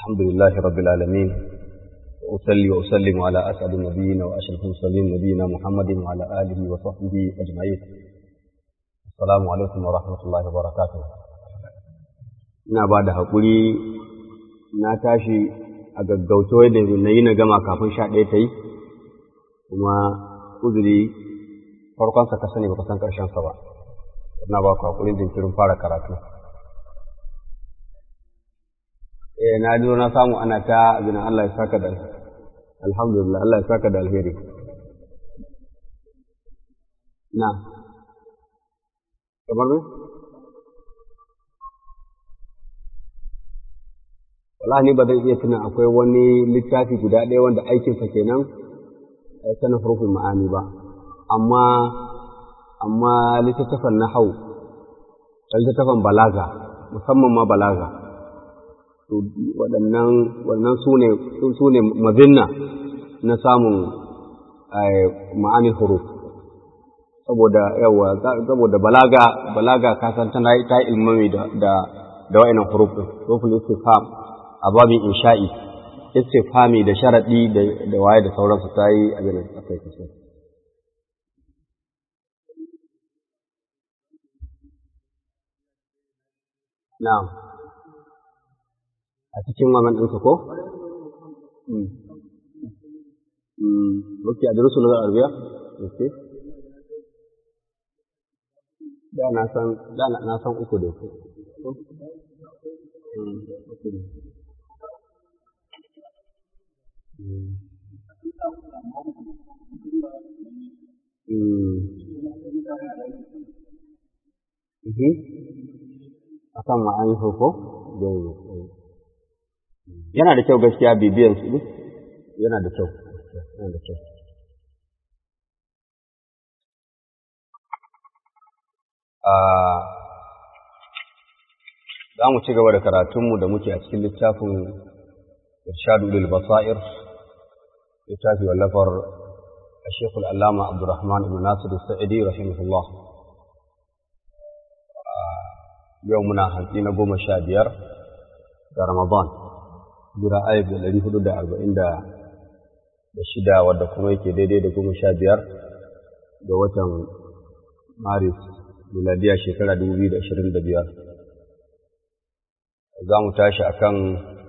الحمد لله رب العالمين وأصلي وأسلم على أسعد النبيين وأشرف المرسلين نبينا محمد وعلى آله وصحبه أجمعين السلام عليكم ورحمة الله وبركاته ina ba da haƙuri na tashi a gaggauta da na yi na gama kafin sha ɗaya ta yi kuma uzuri farkonsa ka sani ba ka san ƙarshensa ba ina ba ku haƙurin jinkirin fara karatu eh na ji na samu ana ta abin Allah ya saka da alhamdulillah Allah ya saka da alheri na kamar me wallahi ni ba zan iya tuna akwai wani littafi guda ɗaya wanda aikinsa kenan sanin hurufin ma'ani ba amma amma littattafan nahau littattafan balaga musamman ma balaga waɗannan wannan su ne mazinna na samun ma'anin huruf saboda yawa saboda balaga balaga kasan tana ta ilmami da da da wa'annan huruf din huruful istifham a babin insha'i istifhami da sharadi da da waye da sauransu ta yi abin akai kaso na'am a cikin wannan ɗinka ko? Ok, a durusu na arabiya? Ok. Da na san, da na san uku da ku. Akan ma'ani ko? yana da kyau gaskiya bibiyan su yana da kyau yana da kyau za mu ci gaba da karatunmu da muke a cikin littafin irshadu lil basair littafi wallafar الشيخ العلامة عبد الرحمن بن ناصر السعدي رحمه الله يومنا هنسينا قوم الشابير رمضان jira ayat da ɗari hudu da arba'in da shida wadda kuma yake daidai da goma sha biyar ga watan maris miladiya shekara dubu biyu da ashirin da biyar za mu tashi a kan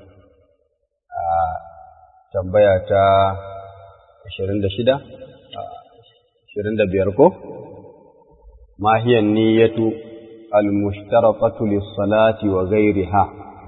tambaya ta ashirin da shida ashirin da biyar ko mahiyan niyyatu al-mushtaratatu lis-salati wa ghayriha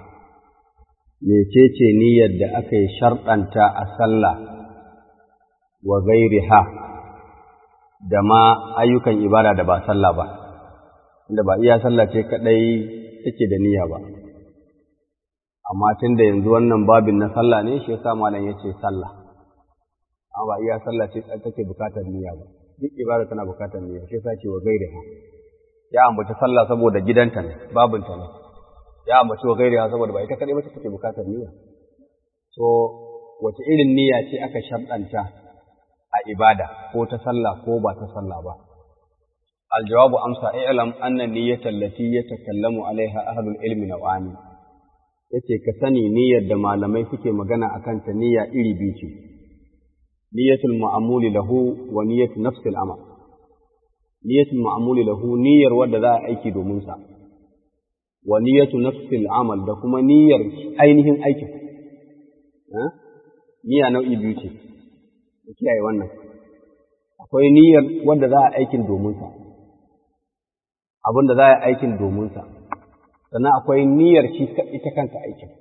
mecece niyyar da aka yi sharɗanta a sallah wa gairiha da ma ayyukan ibada da ba sallah ba, inda ba iya sallah ce kaɗai take da niyya ba. Amma tun da yanzu wannan babin na sallah ne shi yasa malam ya ce sallah, amma ba iya sallah ce take bukatar niyya ba, duk ibada tana bukatar niyya shi yasa ce wa gairiha. Ya ambaci sallah saboda gidanta ne, babinta ne. ya ambaci wa gairiya saboda ba ita kaɗai ba take bukatar niyya. So, wace irin niyya ce aka sharɗanta a ibada ko ta sallah ko ba ta sallah ba. Aljawabu amsa i'lam anna niyyatan lati yatakallamu alaiha ahlul ilmi naw'ani. Yace ka sani niyyar da malamai suke magana akan ta niyya iri biyu ce. Niyyatul ma'amuli lahu wa niyyatu nafsil amal. Niyyatul ma'amuli lahu niyyar wadda za a aiki domin sa. wa niyyatu nafsil amal da kuma niyyar ainihin aikin niyya nau'i biyu ce da kiyaye wannan akwai niyyar wanda za a aikin domin sa abin da za a aikin domin sa sannan akwai niyyar shi ita kanta aikin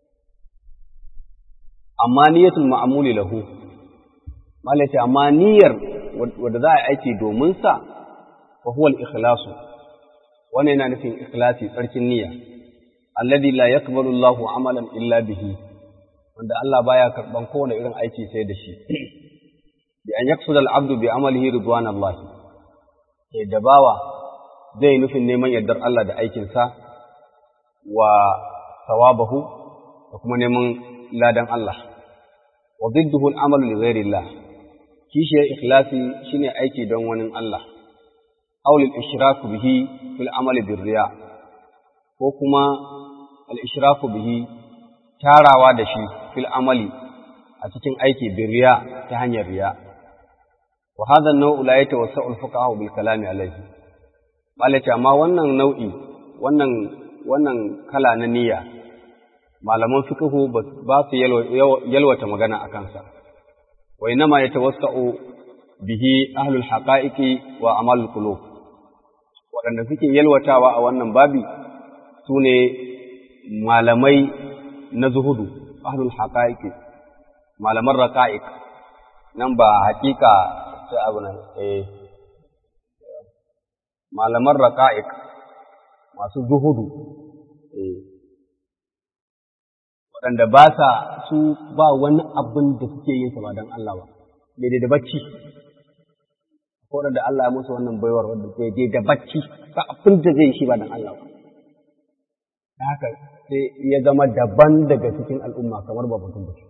amma niyyatul ma'amuli lahu malai amma niyyar wanda za a aiki domin sa fa huwa al-ikhlasu wannan yana nufin ikhlasi tsarkin niyya alladhi la yaqbalu Allahu amalan illa bihi wanda Allah baya karban kowane irin aiki sai da shi bi an yaqsud al-abdu bi amalihi ridwan Allah sai da bawa zai nufin neman yardar Allah da aikin sa wa sawabahu da kuma neman ladan Allah wa didduhu al-amalu li ghairi Allah kishiyar ikhlasi shine aiki don wani Allah aw lil ishraku bihi fil amali bir riya ko kuma al ishraku bihi tarawa da shi fil amali a cikin aiki bin riya ta hanyar riya wa hadha an-naw'u la yatawassa'u al-fuqaha bil kalami alayhi malaci amma wannan nau'i wannan wannan kala na niyya malaman fiqhu ba su yalwata magana a kansa wa inma yatawassa'u bihi ahlul haqa'iqi wa amalul qulub waɗanda suke yalwatawa a wannan babi su ne malamai na zuhudu ahlul haqa'iqi malaman raqa'iq nan ba haƙiƙa ta abu nan eh malaman raqa'iq masu zuhudu eh waɗanda ba sa su ba wani abin da suke yin sa ba don Allah ba daidai da bacci ko da Allah ya musu wannan baiwar wanda daidai da bacci ba abin da zai yi shi ba don Allah ba da haka sai ya zama daban daga cikin al'umma kamar ba mutum da shi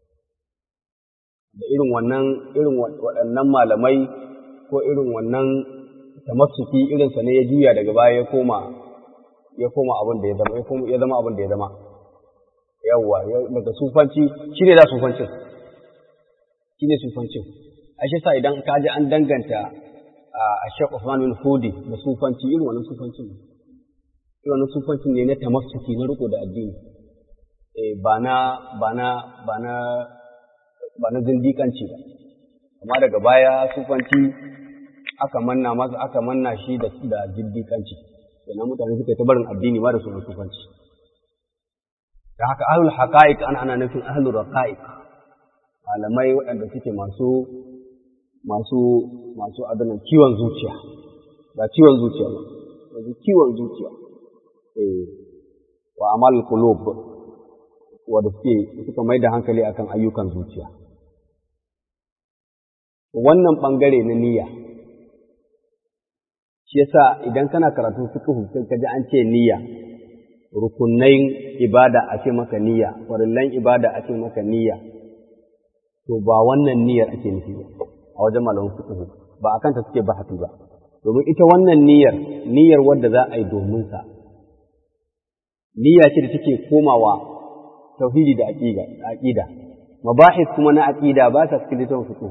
da irin wannan irin waɗannan malamai ko irin wannan tamassuki irinsa ne ya juya daga baya ya koma ya koma abin da ya zama ya zama abin da ya zama yawwa daga sufanci shi ne da sufancin shi ne sufancin a shi sa idan ka ji an danganta a Sheikh Usman bin Fudi da sufanci irin wannan sufancin ne irin wannan sufancin ne na tamassuki na riko da addini eh ba na ba na ba na ba na zindiƙanci ba amma daga baya sufanci aka manna masa aka manna shi da da zindiƙanci sannan mutane suka ta barin addini ma da sunan sufanci da haka ahlul haqa'iq ana ana nufin ahlul raqa'iq malamai waɗanda suke masu masu masu adanan kiwon zuciya ba ciwon zuciya ba masu kiwon zuciya eh wa amal qulub wanda suke suka mai da hankali akan ayyukan zuciya wannan bangare na niyya shi yasa idan kana karatun fiqh sai ka ji an ce niyya rukunnan ibada a ce maka niyya farillan ibada a ce maka niyya to ba wannan niyyar ake nufi ba a wajen malamin fiqh ba akan ta suke bahati ba domin ita wannan niyyar niyyar wadda za a yi domin sa niyya ce da take komawa tauhidi da aqida aqida mabahis kuma na aqida ba ta cikin littafin fiqh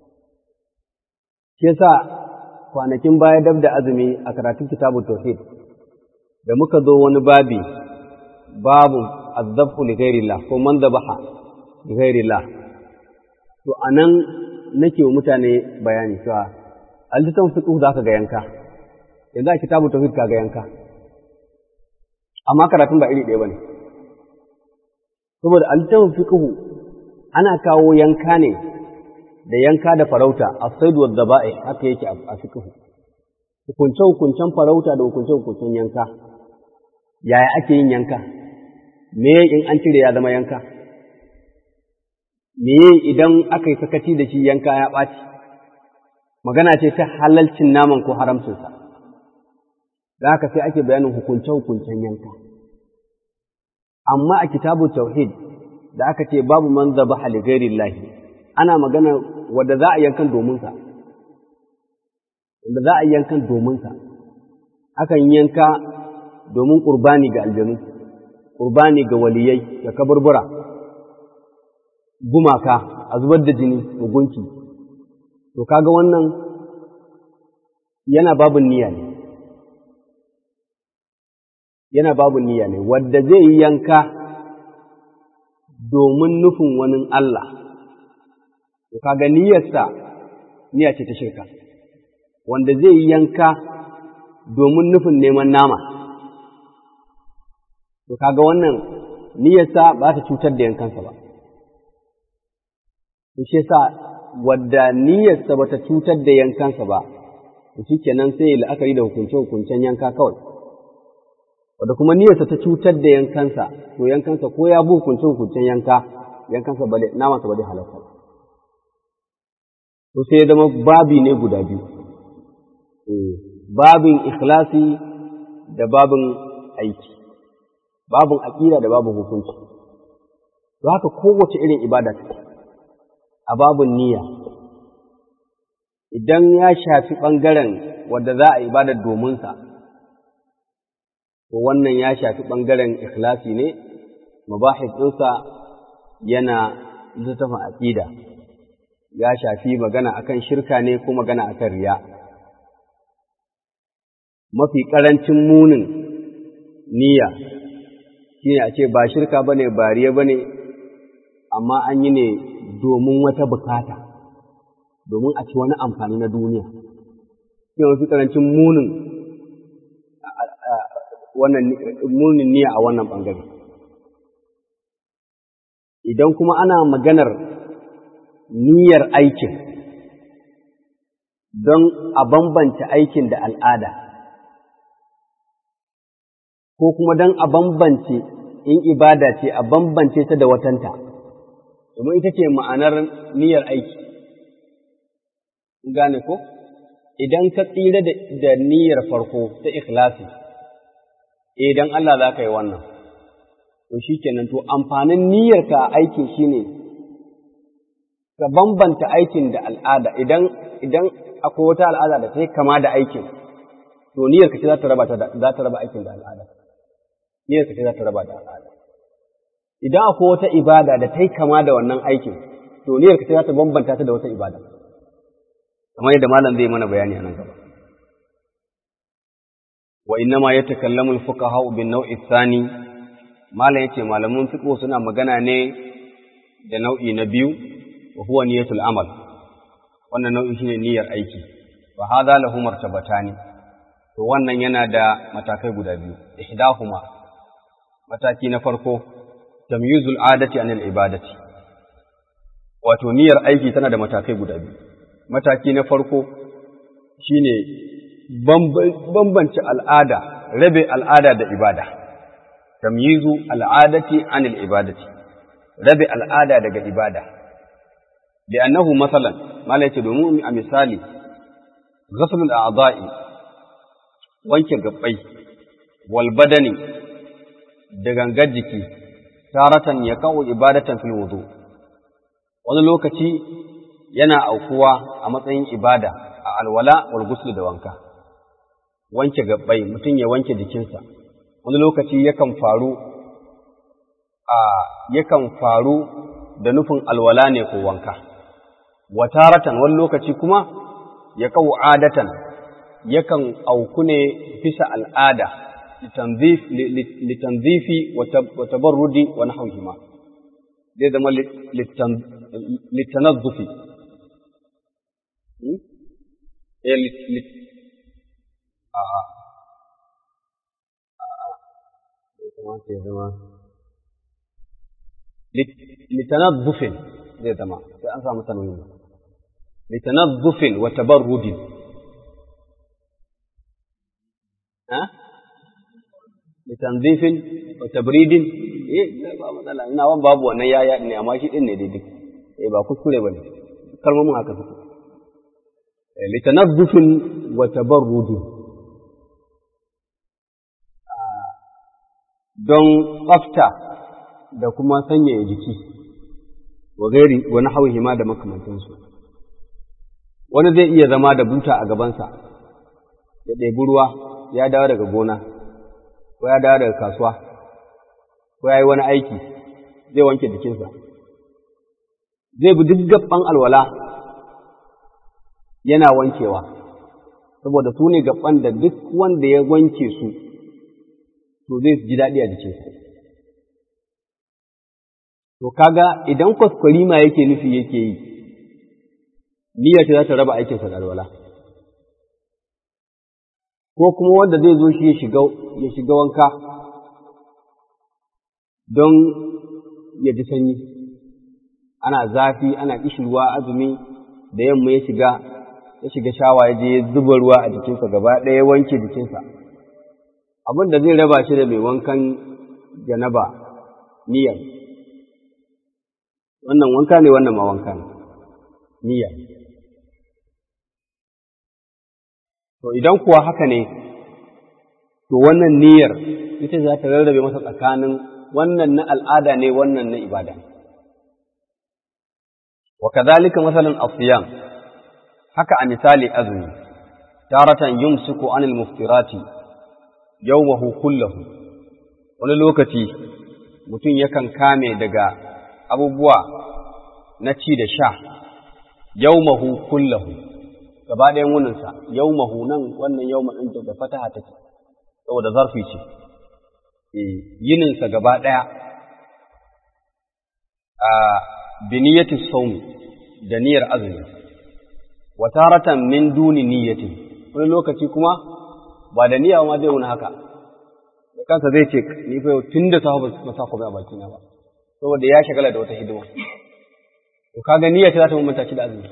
shi yasa kwanakin baya dab da azumi a karatun kitabut tauhid da muka zo wani babi babu azzabhu li ghairillah ko man dhabaha li ghairillah to anan nake wa mutane bayani cewa al-litan fiqh da ka ga yanka yanzu a kitabu tauhid ka ga yanka amma karatun ba iri ɗaya bane saboda al-litan fiqh ana kawo yanka ne da yanka da farauta as-sayd wa dhaba'i haka yake a fiqh hukunce hukuncen farauta da hukunce hukuncen yanka yaya ake yin yanka me in an cire ya zama yanka me idan aka yi sakaci da shi yanka ya ɓaci magana ce ta halalcin naman ko haramcinsa da haka sai ake bayanin hukunce-hukuncen yanka amma a kitabu tauhid da aka ce babu man zaba haligairillahi ana magana wadda za a yankan dominsa wadda za a yankan dominsa akan yanka domin ƙurbani ga aljanu ƙurbani ga waliyai da kaburbura gumaka a zubar da jini ga gunki to kaga wannan yana babun niyya ne yana babun niyya ne wadda zai yi yanka domin nufin wani Allah to kaga niyyarsa niyya ce ta shirka wanda zai yi yanka domin nufin neman nama to kaga wannan niyyarsa ba ta cutar da yankansa ba shi yasa wadda niyyarsa ba ta cutar da yankansa ba shi kenan sai ya la'akari da hukunce-hukuncen yanka kawai wadda kuma niyyarsa ta cutar da yankansa to yankansa ko ya bi hukunce-hukuncen yanka yankansa ba namansa ba zai halatta to sai ya zama babi ne guda biyu babin ikhlasi da babin aiki babin aƙida da babin hukunci to haka kowace irin ibada take a babin niyya idan ya shafi ɓangaren wadda za a ibada dominsa to wannan ya shafi ɓangaren ikhlasi ne mabahis ɗinsa yana littattafin aƙida ya shafi magana akan shirka ne ko magana akan riya mafi ƙarancin munin niyya shine a ce ba shirka ba ne ba riya ba ne amma an yi ne domin wata bukata domin a ci wani amfani na duniya shi mafi ƙarancin munin wannan munin niyya a wannan ɓangare idan kuma ana maganar niyyar aikin don a bambanta aikin da al'ada, ko kuma don a bambance in ibada ce a bambance ta da watanta, domin ita ce ma'anar niyyar aiki. Gane ko? Idan ka tsira da niyyar farko ta ikhlasi, idan Allah za ka yi wannan. to shi kenan to amfanin niyyarka a aikin shi ne ka bambanta aikin da al'ada idan idan akwai wata al'ada da ta yi kama da aikin to niyyarka ce za ta raba za ta raba aikin da al'ada niyyarka ce za ta raba da al'ada idan akwai wata ibada da ta yi kama da wannan aikin to niyyarka ce za ta bambanta ta da wata ibada kamar yadda malam zai mana bayani a nan gaba wa innama yatakallamu al-fuqaha bin naw'i thani malam yace malaman fiqh suna magana ne da nau'i na biyu wa huwa niyyatul amal wannan nau'i shine niyyar aiki wa hadha lahu martabatani to wannan yana da matakai guda biyu ihdahuma mataki na farko tamyizul adati anil ibadati wato niyyar aiki tana da matakai guda biyu mataki na farko shine bambance al'ada rabe al'ada da ibada tamyizu al'adati anil ibadati rabe al'ada daga ibada li'annahu masalan mala yace domin a misali ghaslul a'dha'i wanke gabbai wal badani da gangar jiki taratan ya kawo ibadatan fil wudu wani lokaci yana aukuwa a matsayin ibada a alwala wal ghusl da wanka wanke gabbai mutum ya wanke jikinsa wani lokaci yakan faru a yakan faru da nufin alwala ne ko wanka wataratan wani lokaci kuma ya kawo adatan yakan auku ne bisa al'ada litanzifi wa tabarrudi wa nahwihima zai zama litanazzufi a'a kamata ya zama litanazzufin zai zama sai an samu tanwini litanazzufin wa tabarrudin ha litanzifin wa tabridin eh ba matsala ina wan babu wannan yaya ne amma shi din ne daidai eh ba kuskure bane kalmomin haka suke litanazzufin wa tabarrudin don tsafta da kuma sanyaya jiki wa gairi wani hauhi ma da makamantansu wani zai iya zama da buta a gabansa ya ɗebi ruwa ya dawo daga gona ko ya dawo daga kasuwa ko ya yi wani aiki zai wanke jikinsa zai bi duk gaban alwala yana wankewa saboda su ne gaban da duk wanda ya wanke su to zai ji daɗi a jikinsa. To kaga idan kwaskwarima yake nufi yake yi, niyyar ta za ta raba aikinsa da alwala. Ko kuma wanda zai zo shi ya shiga wanka don ya ji sanyi, ana zafi, ana ƙishirwa azumi da yamma ya shiga, ya shiga shawa ya je ya zuba ruwa a jikinsa gaba ɗaya ya wanke jikinsa. abin da zai raba shi da mai wankan janaba niyyar wannan wanka ne wannan ma wanka ne niyya to idan kuwa haka ne to wannan niyyar ita za ta rarrabe masa tsakanin wannan na al'ada ne wannan na ibada wa kadhalika masalan asiyam haka a misali azumi taratan yumsiku anil muftirati yawmahu kullahu wani lokaci mutum yakan kame daga abubuwa na ci da sha yaumahu kullahu gaba ɗayan wuninsa yaumahu nan wannan yauma ɗin da fataha take saboda zarfi ce yininsa gaba ɗaya a biniyati saumi da niyyar azumi wa taratan min duni niyyati wani lokaci kuma ba da niyya ma zai wuni haka da kansa zai ce ni fa tun da safa ba sa komai a baki na ba saboda ya shagala da wata hidima to kaga niyya ta ta mummunta shi da azumi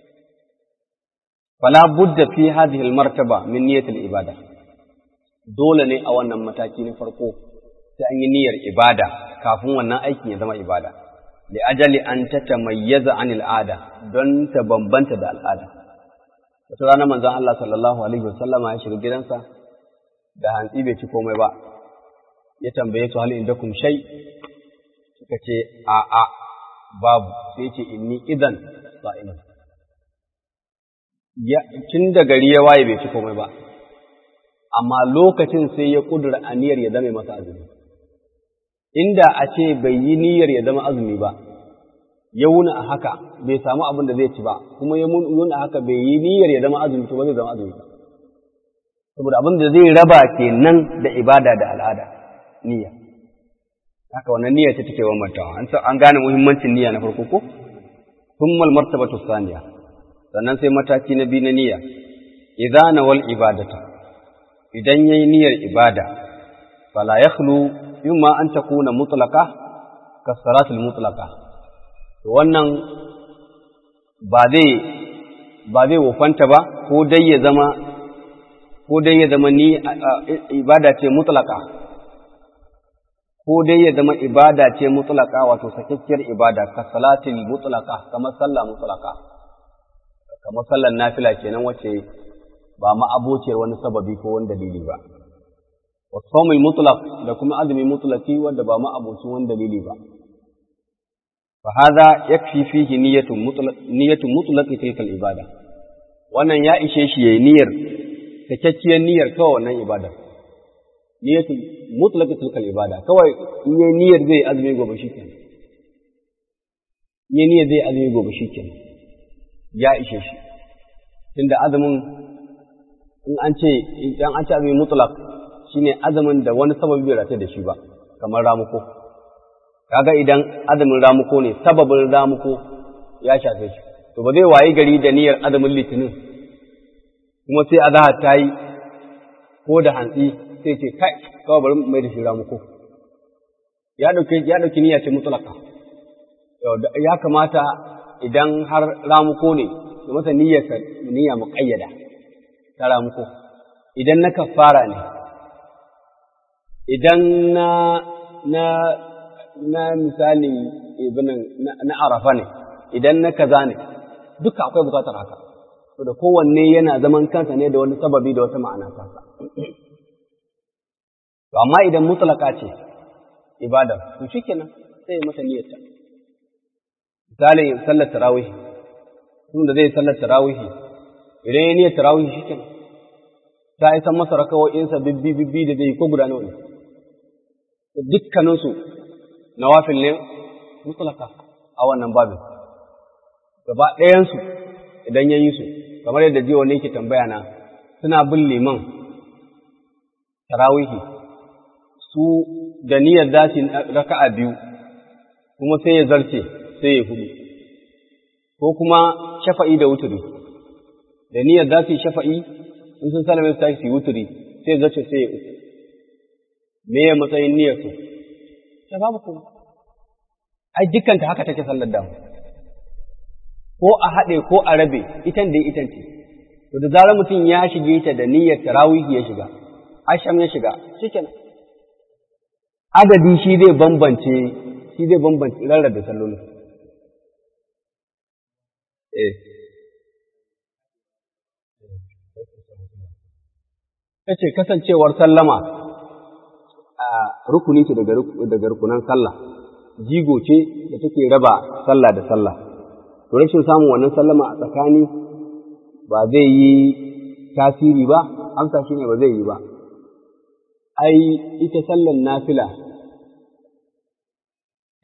fala budda fi hadhihi al martaba min niyyati al ibada dole ne a wannan mataki na farko sai an yi niyyar ibada kafin wannan aikin ya zama ibada li ajali an tatamayyaza anil ada don ta bambanta da al'ada wata rana manzon Allah sallallahu alaihi wasallama ya shiga gidansa da hantsi bai ci komai ba ya tambaye su hal indakum shay suka ce a a babu sai ce inni idan sa'im ya tun da gari ya waye bai ci komai ba amma lokacin sai ya kudura aniyar ya zama masa azumi inda a ce bai yi niyyar ya zama azumi ba ya wuna a haka bai samu abin da zai ci ba kuma ya wuna a haka bai yi niyyar ya zama azumi to ba zai zama azumi ba saboda abin da zai raba kenan da ibada da al'ada niyya haka wannan niyya ce take bambantawa an an gane muhimmancin niyya na farko ko thumma martabatu thaniya sannan sai mataki na biyu na niyya idza nawal ibadata idan yayi niyyar ibada fala yakhlu imma an takuna mutlaqa ka salatul mutlaqa to wannan ba zai ba zai wofanta ba ko dai ya zama ko dai ya zama ni ibada ce mutlaqa ko dai ya zama ibada ce mutlaqa wato sakakkiyar ibada ka salatul mutlaqa kamar sallah mutlaqa kamar sallar nafila kenan wacce ba ma abociyar wani sababi ko wani dalili ba والصوم المطلق da kuma azumi mutlaqi wanda ba ma abocin wani dalili ba fa hadha yakfi fihi niyyatun mutlaq niyyatun mutlaqi tilka ibada wannan ya ishe shi yayi niyyar cikakkiyar niyyar kawai wannan ibada niyyatun mutlaqi tilka ibada kawai in yayi niyyar zai azumi gobe shikenan yayi niyyar zai azumi gobe shikenan ya ishe shi tunda azumin in an ce idan an ce azumi mutlaq shine azumin da wani sababi bai rata da shi ba kamar ramuko kaga idan azumin ramuko ne sababin ramuko ya shafe shi to ba zai wayi gari da niyyar azumin litinin kuma sai azahar ta yi ko da hantsi sai ce kai kawai bari mai da shi ramuko ya dauke ya dauki niyya ce mutlaka ya kamata idan har ramuko ne da masa niyyar niyya muqayyada ta ramuko idan na kafara ne idan na na na misali ibinin na arafa ne idan na kaza ne duka akwai bukatar haka to da kowanne yana zaman kansa ne da wani sababi da wata ma'ana kansa to amma idan mutlaka ce ibada to shikenan sai mata niyyarta misali sallar tarawih tun da zai sallar tarawih idan ya niyyar tarawih shikenan ta isa masa rakawo'insa bibbi bibbi da zai ko guda nawa ne dukkaninsu nawafil ne mutlaka a wannan babin gaba ɗayansu idan ya yi su kamar yadda jiya wani yake tambaya na suna bin liman tarawihi su da niyyar za su raka'a biyu kuma sai ya zarce sai ya hudu ko kuma shafa'i da wuturi da niyyar za su yi shafa'i in sun salame su tashi su yi wuturi sai ya zarce sai ya uku me ya matsayin niyyar su ta babu kuma ai dukkanta haka take sallar da ko a haɗe ko a rabe itan da itan ce to da zarar mutum ya shige ta da niyyar tarawih ya shiga asham ya shiga shikenan adadi shi zai bambance shi zai bambance rarrabe sallolin eh kace kasancewar sallama a rukuni ce daga rukunan sallah jigo ce da take raba sallah da sallah to rashin samun wannan sallama a tsakani ba zai yi tasiri ba amsa shine ba zai yi ba ai ita sallan nafila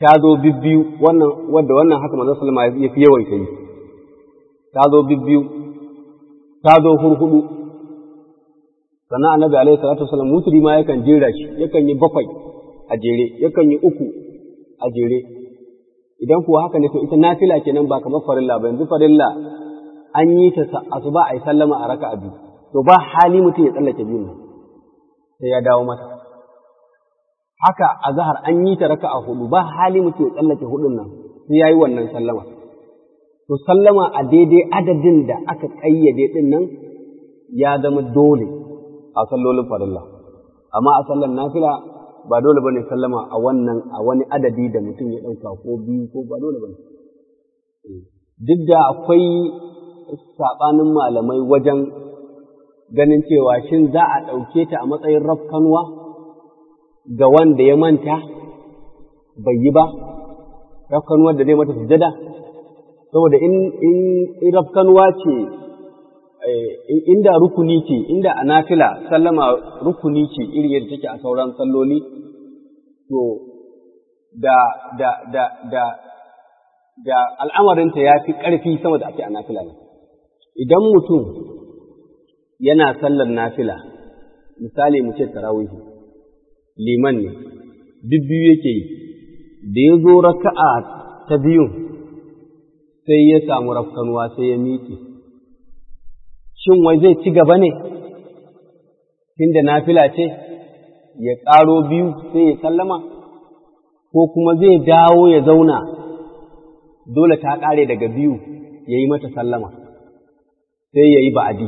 ta zo bibbiyu wannan wadda wannan haka manzon sallama ya fi yawaita yi ta zo bibbiyu ta zo hurhudu sannan annabi alaihi salatu wasallam mutri ma yakan jera shi yakan yi bakwai a jere yakan yi uku a jere idan kuwa haka ne to ita nafila kenan ba kamar farilla ba yanzu farilla an yi ta asuba a yi sallama a raka'a biyu to ba hali mutum ya tsallake biyun nan sai ya dawo mata haka a zahar an yi ta raka'a hudu ba hali mutum ya tsallake hudun nan sai ya yi wannan sallama to sallama a daidai adadin da aka ƙayyade din nan ya zama dole a sallolin farilla amma a sallan nafila ba dole bane sallama a wannan a wani adadi da mutum ya ɗauka ko biyu ko ba dole bane duk da akwai saɓanin malamai wajen ganin cewa shin za a ɗauke ta a matsayin rafkanuwa ga wanda ya manta bai yi ba rafkanuwar da zai mata sujada saboda in in rafkanuwa ce inda rukuni ce inda a nafila sallama rukuni ce iri yadda take a sauran salloli to da da da da da al'amarinta ya fi ƙarfi sama da ake a nafila ne idan mutum yana sallar nafila misali mu ce tarawihi liman ne bibbiyu yake yi da ya zo raka'a ta biyun sai ya samu rafkanuwa sai ya miƙe shin wai zai ci gaba ne tunda nafila ce ya ƙaro biyu sai ya sallama ko kuma zai dawo ya zauna dole ta ƙare daga biyu ya yi mata sallama sai ya yi ba'adi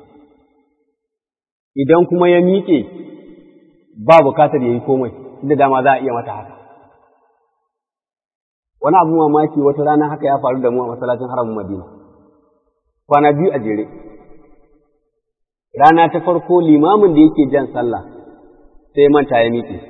idan kuma ya miƙe ba bukatar ya yi komai da dama za a iya mata haka wani abu mamaki wata rana haka ya faru da mu a masallacin haramun madina kwana biyu a jere rana ta farko limamin da yake jan sallah sai manta ya miƙe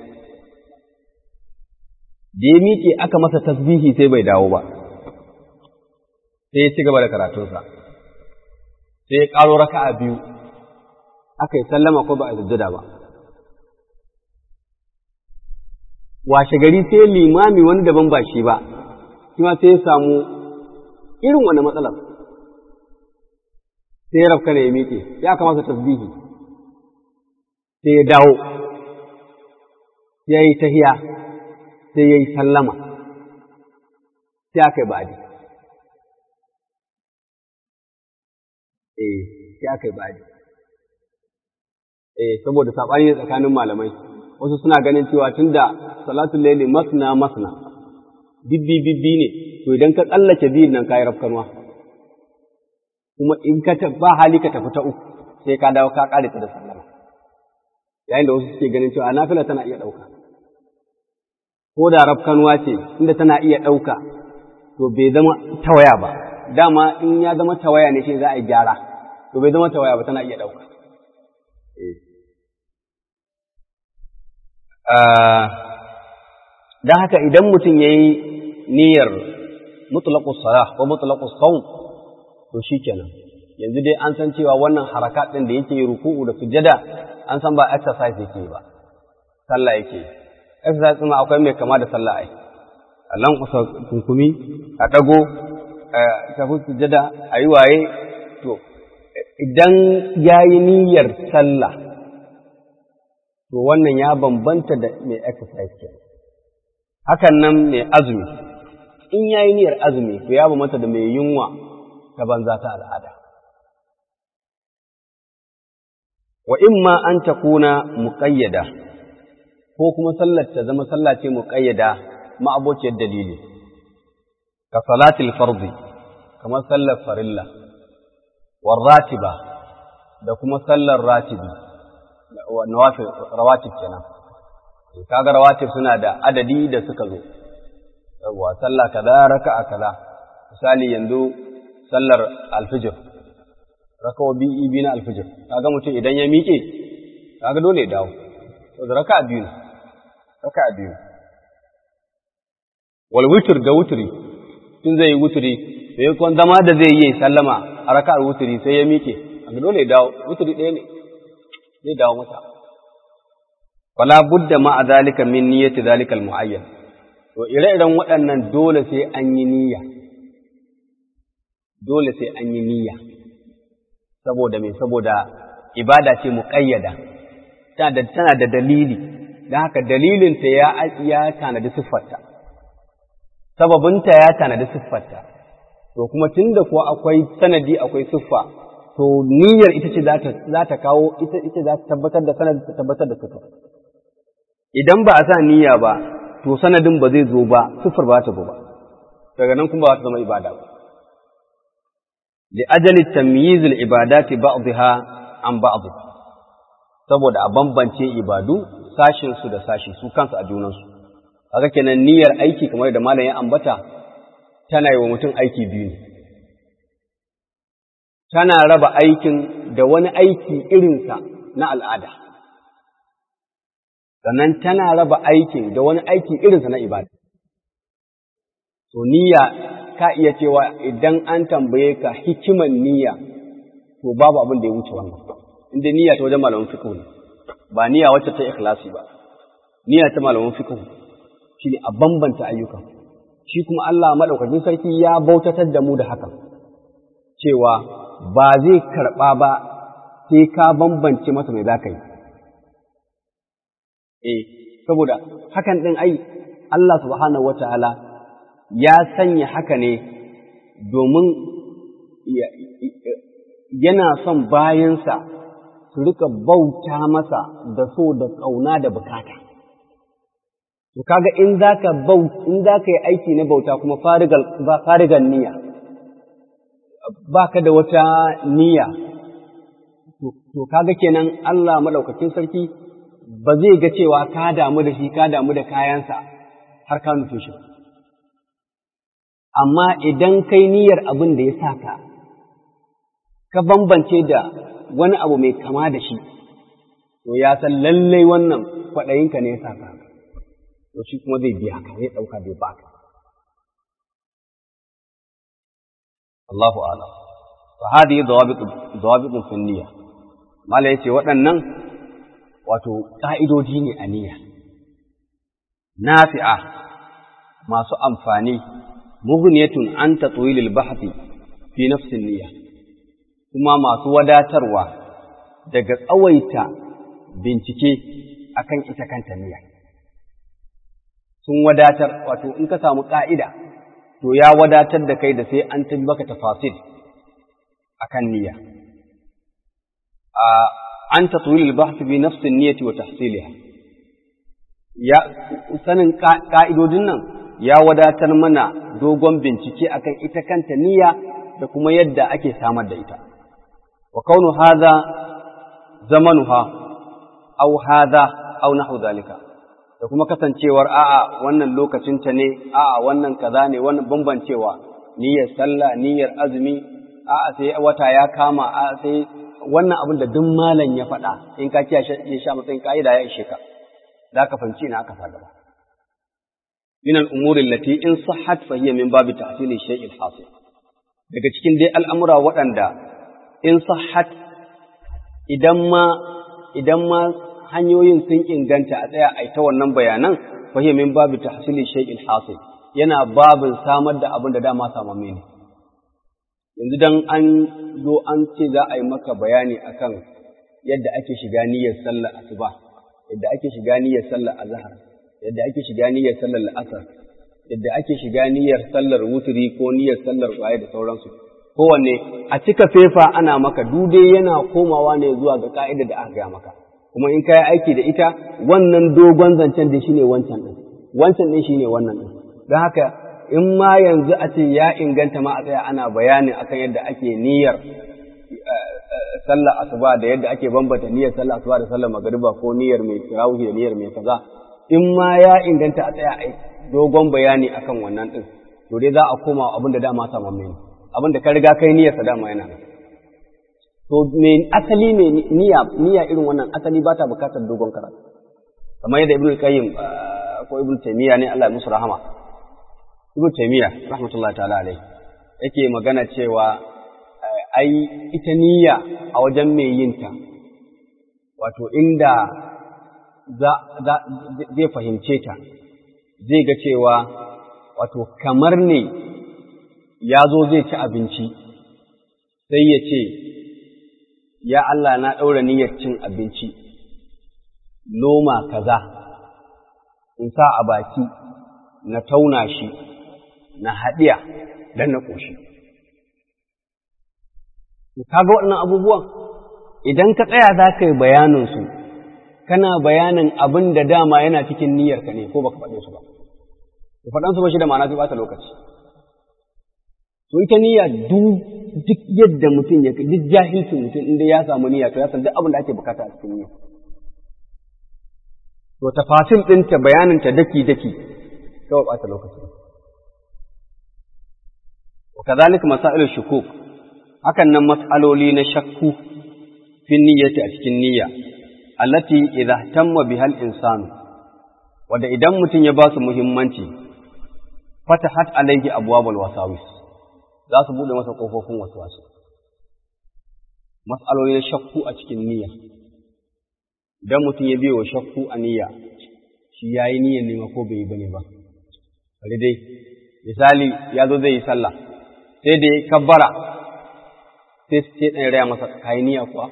da ya miƙe aka masa tasbihi sai bai dawo ba sai ya ci gaba da karatunsa sai ya ƙaro raka'a biyu aka yi sallama ko ba a sujjada ba washe gari sai limami wani daban ba shi ba shi ma sai ya samu irin wani matsalar sai ya rafka ne ya miƙe ya kamata tasbihi sai ya dawo sai ya yi tahiya sai ya yi sallama sai aka yi ba'adi eh sai aka yi ba'adi eh saboda saɓani ne tsakanin malamai wasu suna ganin cewa tunda salatul laili masna masna bibbi bibbi ne to idan ka tsallake biyun nan kayi rafkanwa kuma in ka ba hali ka tafi ta uku sai ka dawo ka kare ta da sallama yayin da wasu suke ganin cewa nafila tana iya ɗauka ko da rafkanwa ce inda tana iya ɗauka to bai zama tawaya ba dama in ya zama tawaya ne shi za a yi gyara to bai zama tawaya ba tana iya ɗauka don haka idan mutum ya yi niyyar mutlaƙus salah ko mutlaƙus saum to shi kenan yanzu dai an san cewa wannan harakat ɗin da yake ruku'u da sujada an san ba exercise yake ba sallah yake exercise ɗin akwai mai kama da sallah ai a lankusa kunkumi a ɗago a tafi sujada a yi waye to idan ya yi niyyar sallah to wannan ya bambanta da mai exercise ke hakan nan mai azumi in ya yi niyyar azumi to ya bambanta da mai yunwa ta banza ta al'ada wa imma an ta kuna muƙayyada ko kuma sallar ta zama sallah ce muƙayyada ma'abociyar dalili ka salatil fardi kamar sallar farilla war ratiba da kuma sallar ratibi nawafil rawatib kenan kaga rawatib suna da adadi da suka zo yawa sallah kaza raka'a kaza misali yanzu sallar alfijir rakawa biyu biyu na alfijir kaga mutum idan ya miƙe kaga dole ya dawo saboda raka'a biyu ne raka'a biyu wal witr da wutri tun zai yi wutri sai kuma zama da zai yi sallama a raka'ar wutri sai ya miƙe kaga dole ya dawo wutri ɗaya ne zai dawo masa fala budda ma a zalika min niyyati zalika al muayyan to ire-iren waɗannan dole sai an yi niyya dole sai an yi niyya saboda me saboda ibada ce muƙayyada tana da dalili don haka dalilinta ya ya tanadi siffarta sababinta ya tanadi siffarta to kuma tunda kuwa akwai sanadi akwai siffa to niyyar ita ce za ta kawo ita ita za ta tabbatar da sanadi ta tabbatar da siffa idan ba a sa niyya ba to sanadin ba zai zo ba siffar ba ta zo ba daga nan kuma ba ta zama ibada ba li ajali tamyiz al ibadati ba'dha an ba'd saboda a bambance ibadu sashin su da sashi su kansu a junan su kaga kenan niyyar aiki kamar da malam ya ambata tana yi wa mutum aiki biyu ne tana raba aikin da wani aiki irinsa na al'ada sannan tana raba aikin da wani aiki irinsa na ibada. To, niyya ka iya cewa idan an tambaye ka hikiman niyya, to babu abin da ya wuce wannan. Inda niyya ta wajen malamin fiqh ne, ba niyya wacce ta ikhlasi ba. Niyya ta malamin fiqh shi ne a bambanta ayyuka. Shi kuma Allah maɗaukakin sarki ya bautatar da mu da haka, cewa ba zai karɓa ba sai ka bambance masa mai za ka yi. Eh, saboda hakan ɗin ai, Allah subhanahu wa ta'ala ya sanya haka ne domin yana son bayansa su rika bauta masa da so da ƙauna da bukata. To, kaga in za ka in za ka yi aiki na bauta kuma farigan niyya, ba ka da wata niyya, to, kaga kenan Allah maɗaukakin sarki ba zai ga cewa ka damu da shi ka damu da kayansa har ka nufe shi amma idan kai niyyar abin da ya sa ka ka bambance da wani abu mai kama da shi to ya san lallai wannan kwaɗayinka ne ya sa ka to shi kuma zai biya ka zai ɗauka zai baka Allahu a'lam fa hadihi dawabitu dawabitun fi niyya mala yace waɗannan wato ƙa'idoji ne a niyya, nafi'a masu amfani, muguniyatun an ta tsoyilil bahati fi nafsin niyya, kuma masu wadatarwa daga tsawaita bincike akan ita kanta niyya. Sun wadatar, wato in ka samu ƙa'ida, to ya wadatar da kai da sai an tabbaka tafasil akan niyya. an tatwil al-bahth bi nafs an-niyyati wa tahsilha ya sanin ka'idodin nan ya wadatar mana dogon bincike akan ita kanta niyya da kuma yadda ake samar da ita wa kaunu hadha zamanuha aw hadha aw nahu zalika da kuma kasancewar a'a wannan lokacin ta ne a'a wannan kaza ne wannan bambancewa niyyar sallah niyyar azumi a'a sai wata ya kama a'a sai wannan abin da duk malam ya faɗa in ka kiyaye ya sha matsayin ka'ida ya ishe ka da ka fahimci ina aka sa gaba min al-umuri allati in sahhat fa hiya min babi tahsili shay'i al-hasil daga cikin dai al'amura waɗanda in sahhat idan ma idan ma hanyoyin sun inganta a tsaya a ta wannan bayanan fa hiya min babi tahsili shay'i al-hasil yana babin samar da abin da dama samamme ne yanzu dan an zo an ce za a yi maka bayani akan yadda ake shiga niyyar sallar asuba yadda ake shiga niyyar sallar azhar yadda ake shiga niyyar sallar asar yadda ake shiga niyyar sallar wuturi ko niyyar sallar waye da sauransu kowanne a cika fefa ana maka dude yana komawa ne zuwa ga ka'idar da aka gaya maka kuma in ka yi aiki da ita wannan dogon zancen da shine wancan din wancan din shine wannan din don haka in ma yanzu a ce ya inganta ma a tsaya ana bayani akan yadda ake niyyar sallar asuba da yadda ake bambata niyyar sallar asuba da sallar magariba ko niyyar mai tarawih da niyyar mai kaza in ma ya inganta a tsaya a dogon bayani akan wannan din to dai za a koma abin da dama saman mai abin da ka riga kai niyyar sa dama yana to me asali me niyya niyya irin wannan asali ba ta bukatar dogon karatu kamar yadda ibnu qayyim ko ibnu taymiya ne Allah ya musu rahama Ibn Taymiyyah rahmatullahi ta'ala alai yake magana cewa ai ita niyya a wajen mai yin ta wato inda za zai fahimce ta zai ga cewa wato kamar ne ya zo zai ci abinci sai ya ce ya Allah na ɗaura niyyar cin abinci loma kaza in sa a baki na tauna shi na haɗiya don na ƙoshi. Kaga waɗannan abubuwan idan ka tsaya za ka yi bayaninsu kana bayanin abin da dama yana cikin niyyarka ne ko baka faɗe su ba. Ku faɗansu ba shi da ma'ana sai ɓata lokaci. To ita niyya duk yadda mutum ya duk jahilcin mutum inda ya samu niyya to ya san duk abin da ake bukata a cikin niyya. To tafasil ɗinta bayaninta daki-daki kawai ɓata lokaci. Wa kazalika masailul shukuk hakan nan mas'aloli na shakku fi niyyati a cikin niyya allati idza tamma bihal insanu wanda idan mutum ya ba su muhimmanci fatahat alayhi abwabul wasawis za su bude masa kofofin waswasi mas'aloli na shakku a cikin niyya idan mutum ya biyo shakku a niyya shi yayi niyyar nema ko bai yi bane ba bari dai misali ya zo zai yi sallah sai da ya kabbara sai sai ɗan raya masa kayi niyya kuwa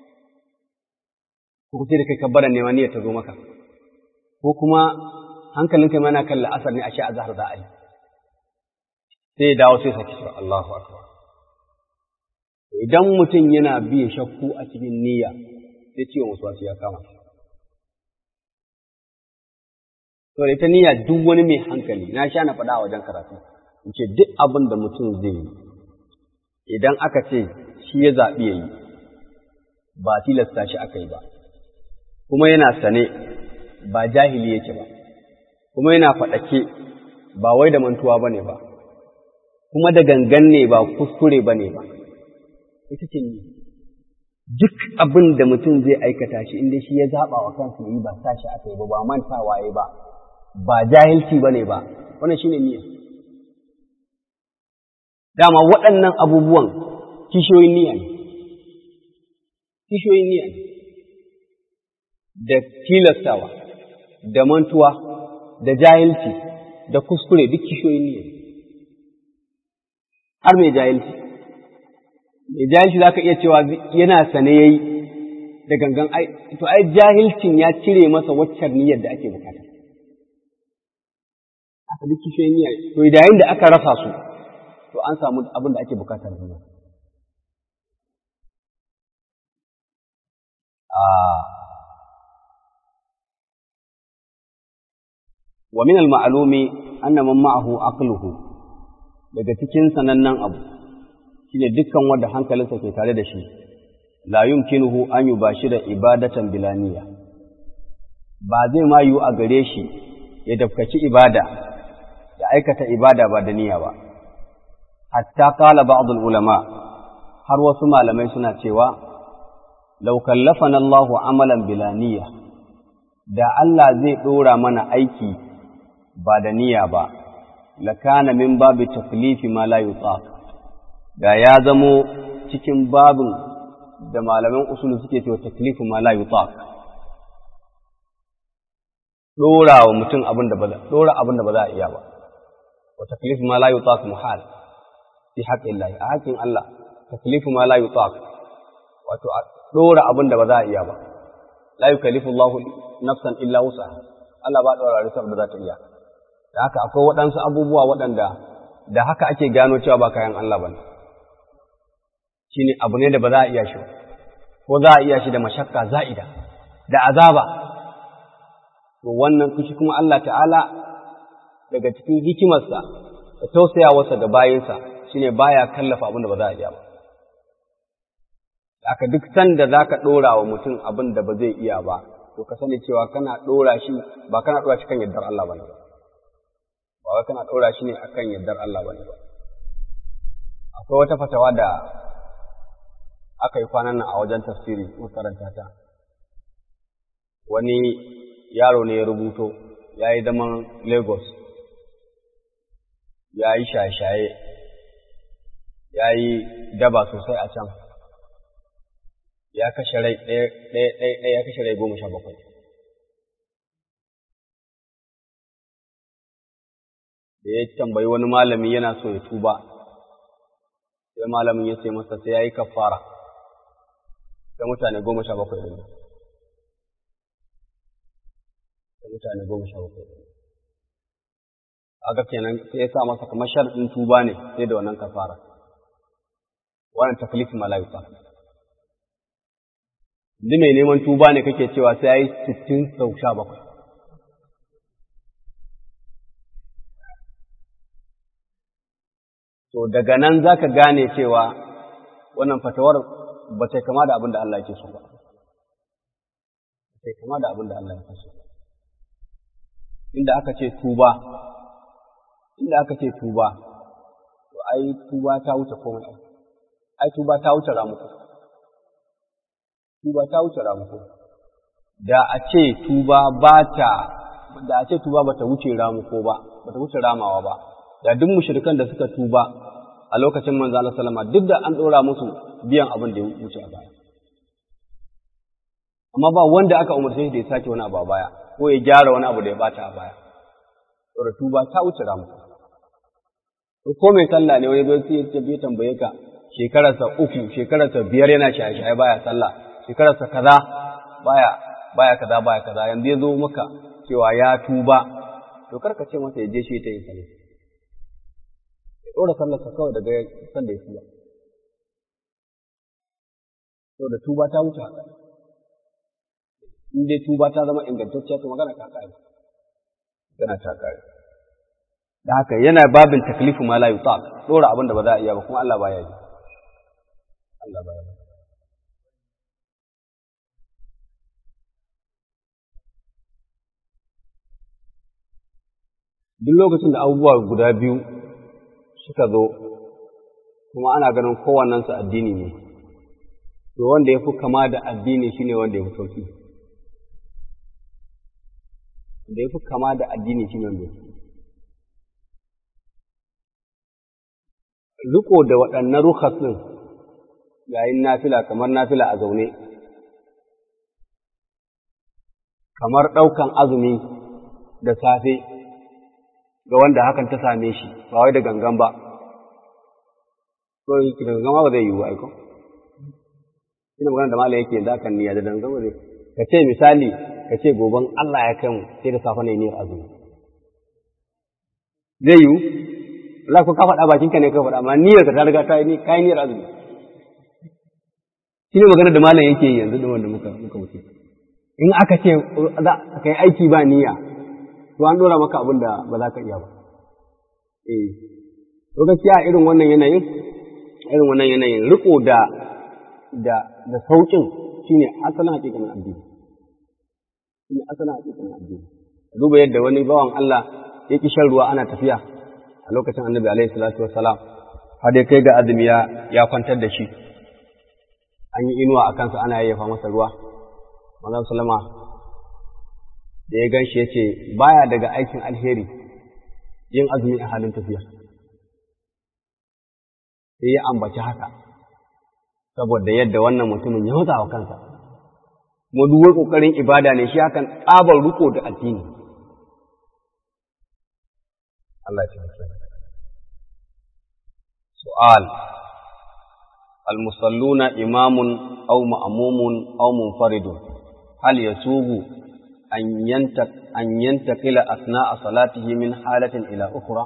ko sai da kai kabbara nema niyyar ta zo maka ko kuma hankalinka mana kan la'asar ne a sha azhar za a yi sai ya dawo sai saki cewa Allahu akbar idan mutum yana biye shakku a cikin niyya sai ciwon wasu ya kama to da ita niyya duk wani mai hankali na sha na faɗa a wajen karatu in ce duk abin da mutum zai yi idan aka ce shi ya zaɓi ya yi ba tilasta shi aka yi ba kuma yana sane ba jahili yake ba kuma yana faɗake ba wai da mantuwa ba ne ba kuma da gangan ne ba kuskure ba ne ba ita ce ni duk abin da mutum zai aikata shi inda shi ya zaɓa wa kansa yi ba sa shi aka yi ba ba mantawa ya ba ba jahilci ba ne ba wannan shi ne niyya dama waɗannan abubuwan kishiyoyin niyya ne kishiyoyin niyya ne da tilastawa da mantuwa da jahilci da kuskure duk kishiyoyin niyya ne har mai jahilci mai jahilci za ka iya cewa yana sane ya yi da gangan ai to ai jahilcin ya cire masa waccan niyyar da ake bukata aka duk kishiyoyin niyya to yayin da aka rasa su to an samu abin da ake bukata da wa min al-ma'lumi anna man ma'ahu aqluhu daga cikin sanannen abu shine dukkan wanda hankalinsa ke tare da shi la yumkinuhu an yubashira ibadatan bilaniya ba zai ma yiwu a gare shi ya dafkaci ibada ya aikata ibada ba da niyya ba hatta qala ba'd ulama har wasu malamai suna cewa law kallafana Allahu amalan bilaniya da Allah zai dora mana aiki ba da niyya ba lakana min babi taklifi ma la yutaq da ya zamo cikin babin da malaman usulu suke cewa taklifu ma la yutaq dora wa mutum abin da ba za dora abin da ba za a iya ba wa taklifu ma la yutaq muhal fi haqqi Allah a haƙin Allah taklifu ma la yutaq wato a dora abin da ba za a iya ba la yukallifu Allah nafsan illa wusaha Allah ba dora risar da za ta iya da haka akwai waɗansu abubuwa waɗanda da haka ake gano cewa ba kayan Allah ba ne shi ne abu ne da ba za a iya shi ko za a iya shi da mashakka za'ida da azaba to wannan kushi kuma Allah ta'ala daga cikin hikimarsa da tausayawarsa ga bayinsa shine baya kallafa abin da ba za a iya ba aka duk sanda za ka ɗora wa mutum abin da ba zai iya ba to ka sani cewa kana ɗora shi ba kana ɗora shi kan yardar Allah ba ne ba ba wai kana ɗora shi ne akan yardar Allah ba ne ba akwai wata fatawa da aka yi kwanan nan a wajen tafsiri makaranta ta wani yaro ne ya rubuto ya yi zaman Lagos ya yi shaye-shaye ya yi daba sosai a can ya kashe rai ɗaya ya kashe rai goma sha bakwai da ya tambayi wani malami yana so ya tuba sai malamin ya ce masa sai ya yi kafara da mutane goma sha bakwai ɗin da mutane goma sha bakwai ɗin aka kenan sai ya sa masa kamar sharɗin tuba ne sai da wannan kafara wannan taklif malaika duk mai neman tuba ne kake cewa sai ya yi sittin sau sha bakwai to daga nan za ka gane cewa wannan fatawar ba ta kama da abin da Allah yake so ba. Ba ta kama da abin da Allah yake so. Inda aka ce tuba, inda aka ce tuba, to ai tuba ta wuce komai ai. Ai tuba ta wuce ramuku. Tuba ta wuce ramuku. Da a ce tuba ba ta, da a ce tuba ba ta wuce ramuko ba, ba ta wuce ramawa ba. da duk mushrikan da suka tuba a lokacin manzo Allah sallama duk da an dora musu biyan abin da ya wuce a baya amma ba wanda aka umarce shi da ya sake wani abu a baya ko ya gyara wani abu da ya bata a baya saboda tuba ta wuce ramu ko mai sallah ne wani zai sai ya tambaye ka shekararsa uku shekararsa biyar yana shaye-shaye baya sallah shekararsa kaza baya baya kaza baya kaza yanzu ya zo maka cewa ya tuba to karka ce masa ya je shi ta yi sallah ɗora sallarsa kawai daga san da ya tuba. So da tuba ta wuce haka. In dai tuba ta zama ingantacciya to magana ta kare. Magana ta kare. Da haka yana babin taklifu ma la yutaq ɗora abin da ba za a iya ba kuma Allah baya yi. Allah baya yi. Duk lokacin da abubuwa guda biyu suka zo kuma ana ganin kowannensu addini ne to wanda ya fi kama da addini shine wanda ya fi sauki da ya fi kama da addini shine wanda ya fi riko da waɗannan rukas ɗin yayin nafila kamar nafila a zaune kamar ɗaukan azumi da safe ga wanda hakan ta same shi ba wai da gangan ba ko da gangan ba zai yiwu aiko ina magana da mala yake yanzu akan niyya da gangan ba zai ka ce misali ka ce goben Allah ya kai mu sai da safe ne niyyar azumi zai yiwu Allah ko ka faɗa bakinka ne ka faɗa amma niyyar ka ta riga ta yi kai niyyar azumi shine magana da malam yake yanzu da wanda muka muka wuce in aka ce za ka yi aiki ba niyya to an dora maka abin da ba za ka iya ba. Eh, to gaskiya irin wannan yanayin, irin wannan yanayin riko da da da sauƙin shine asalin hakikanin addini. Shine asalin hakikanin addini. Duba yadda wani bawan Allah ya ki shan ruwa ana tafiya a lokacin Annabi alaihi salatu wassalam har dai kai ga azumi ya ya kwantar da shi. An yi inuwa a kansa ana yayyafa masa ruwa. Manzon sallama da ya gan shi ya ce baya daga aikin alheri yin azumi a halin tafiya sai ya ambaci haka saboda yadda wannan mutumin ya hutsa wa kansa kuma duwar ƙoƙarin ibada ne shi hakan tsabar riko da addini Allah ya taimake su'al المصلون إمام أو مأموم أو منفرد هل يسوغ أن ينتق أن ينتقل أثناء صلاته من حالة إلى أخرى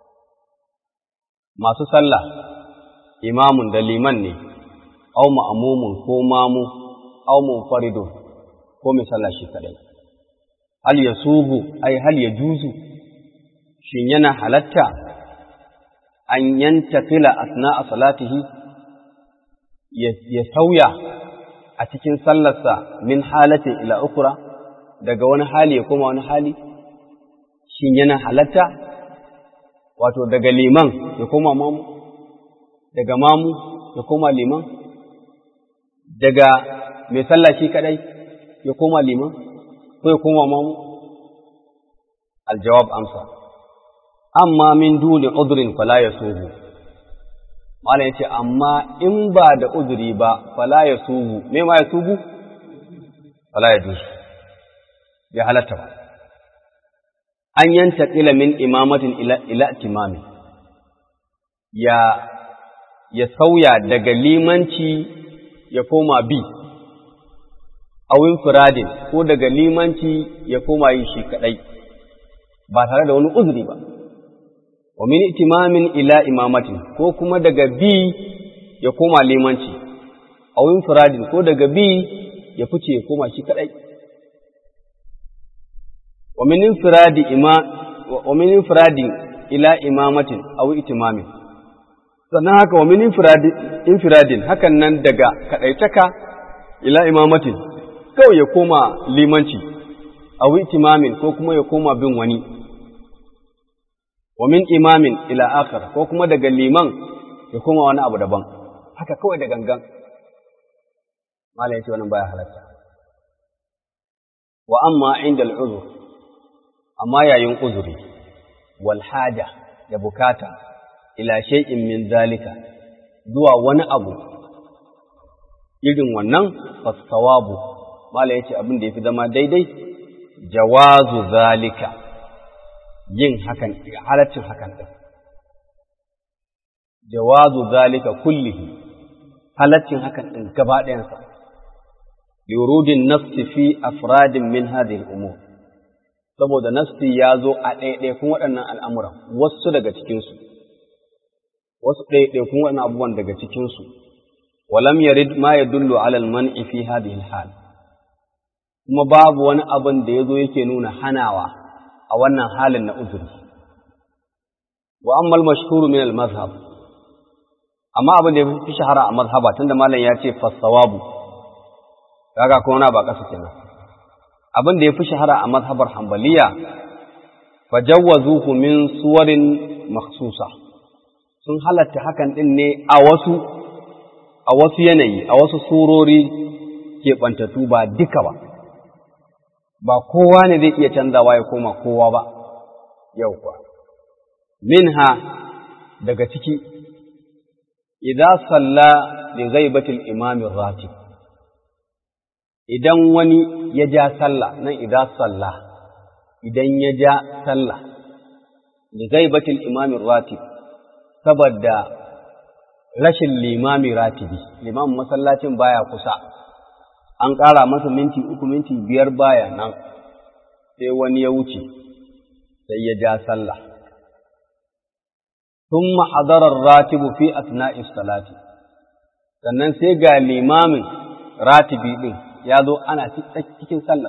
ما تصلى إمام دليمان أو مأموم كو مامو أو منفرد كو مثلا شكرا هل يسوغ أي هل يجوز شينينا حلتا أن ينتقل أثناء صلاته يسوي أتكين صلى من حالة إلى أخرى daga wani hali ya koma wani hali shin yana halatta wato daga liman ya koma mamu daga mamu ya koma liman daga mai sallah shi kadai ya koma liman ko ya koma mamu aljawab amsa amma min duni udhrin fala yasuhu malam yace amma in ba da uzuri ba fala yasuhu me ma yasuhu fala yadusu bai halatta ba an yanta min imamatin ila timami ya ya sauya daga limanci ya koma bi awin firadin ko daga limanci ya koma yin shi kadai ba tare da wani uzuri ba wa min itimamin ila imamatin ko kuma daga bi ya koma limanci awin firadin ko daga bi ya fice ya koma shi kadai wa min infiradi ima wa min infiradi ila imamatin aw itimamin sannan haka wa min infiradi infiradin hakan nan daga kadaitaka ila imamatin kawai ya koma limanci aw itimamin ko kuma ya koma bin wani wa min imamin ila akhar ko kuma daga liman ya koma wani abu daban haka kawai da gangan malai ce wannan baya halatta wa amma inda al'uzur amma yayin uzuri wal haja da bukata ila shay'in min zalika zuwa wani abu irin wannan fasawabu mala yace abin da yafi zama daidai jawazu zalika yin hakan halaccin hakan din jawazu zalika kullihi halaccin hakan din gaba ɗayansa liurudin nafsi fi afradin min hadhihi al-umur saboda nafsi ya zo a ɗaiɗaikun waɗannan al'amuran wasu daga cikinsu, wasu ɗaiɗaikun waɗannan abubuwan daga cikinsu, walam yarid ma ya dullu alal man'i fi hadhihi hal kuma babu wani abin da ya zo yake nuna hanawa a wannan halin na uzuri. Wa ammal mashhuru min al-mazhab amma abin da ya fi shahara a mazhaba tunda malam ya ce fassawabu kaga kuma na ba ƙasa kenan abin da ya fi shahara a mazhabar hambaliya fajawwazuhu min suwarin makhsusa sun halatta hakan din ne a wasu a wasu yanayi a wasu surori keɓantattu ba duka ba ba kowa ne zai iya canzawa ya koma kowa ba yau kuwa minha daga ciki idan salla li ghaibatil imamin ratib idan wani ya ja sallah nan idan sallah idan ya ja sallah li ghaibatil imamin ratib saboda rashin limami ratibi limamin masallacin baya kusa an ƙara masa minti uku minti biyar baya nan sai wani ya wuce sai ya ja sallah ثم حضر الراتب في أثناء الصلاة sannan sai ga limamin ratibi ɗin ya zo ana cikin sallah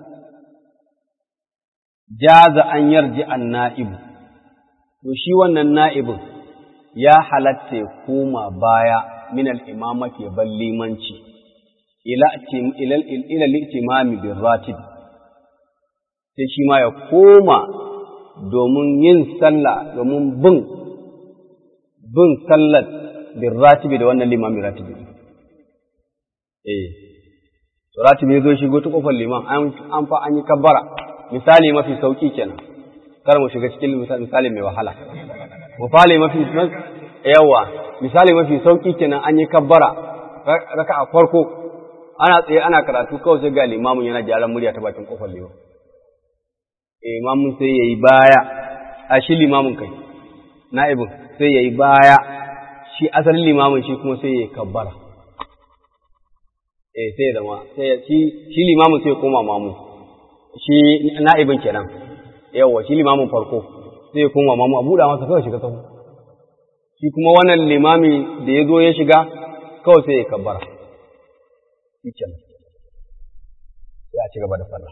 jaza an yarji an na'ibu to shi wannan na'ibin ya halatta ya koma baya min al-imamati ya bar limanci ila ila al-itimami bin ratib sai shi ma ya koma domin yin sallah domin bin bin sallar bin ratibi da wannan limamin ratibi eh to ratibi zo shigo ta kofar liman an fa an yi kabbara misali mafi sauki kenan kar mu shiga cikin misali mai wahala mu fale mafi yawa misali mafi sauki kenan an yi kabbara raka a farko ana tsaye ana karatu kawai sai ga limamin yana gyaran murya ta bakin kofar liman eh imamin sai yayi baya a shi limamin kai na'ibin sai yayi baya shi asalin limamin shi kuma sai yayi kabbara eh sai zama sai shi shi limamin sai koma mamu shi na'ibin kenan yawa shi limamin farko sai ya koma mamu a buɗa masa kawai shiga sahu shi kuma wannan limami da ya zo ya shiga kawai sai ya kabbara shi kenan sai a ci gaba da sallah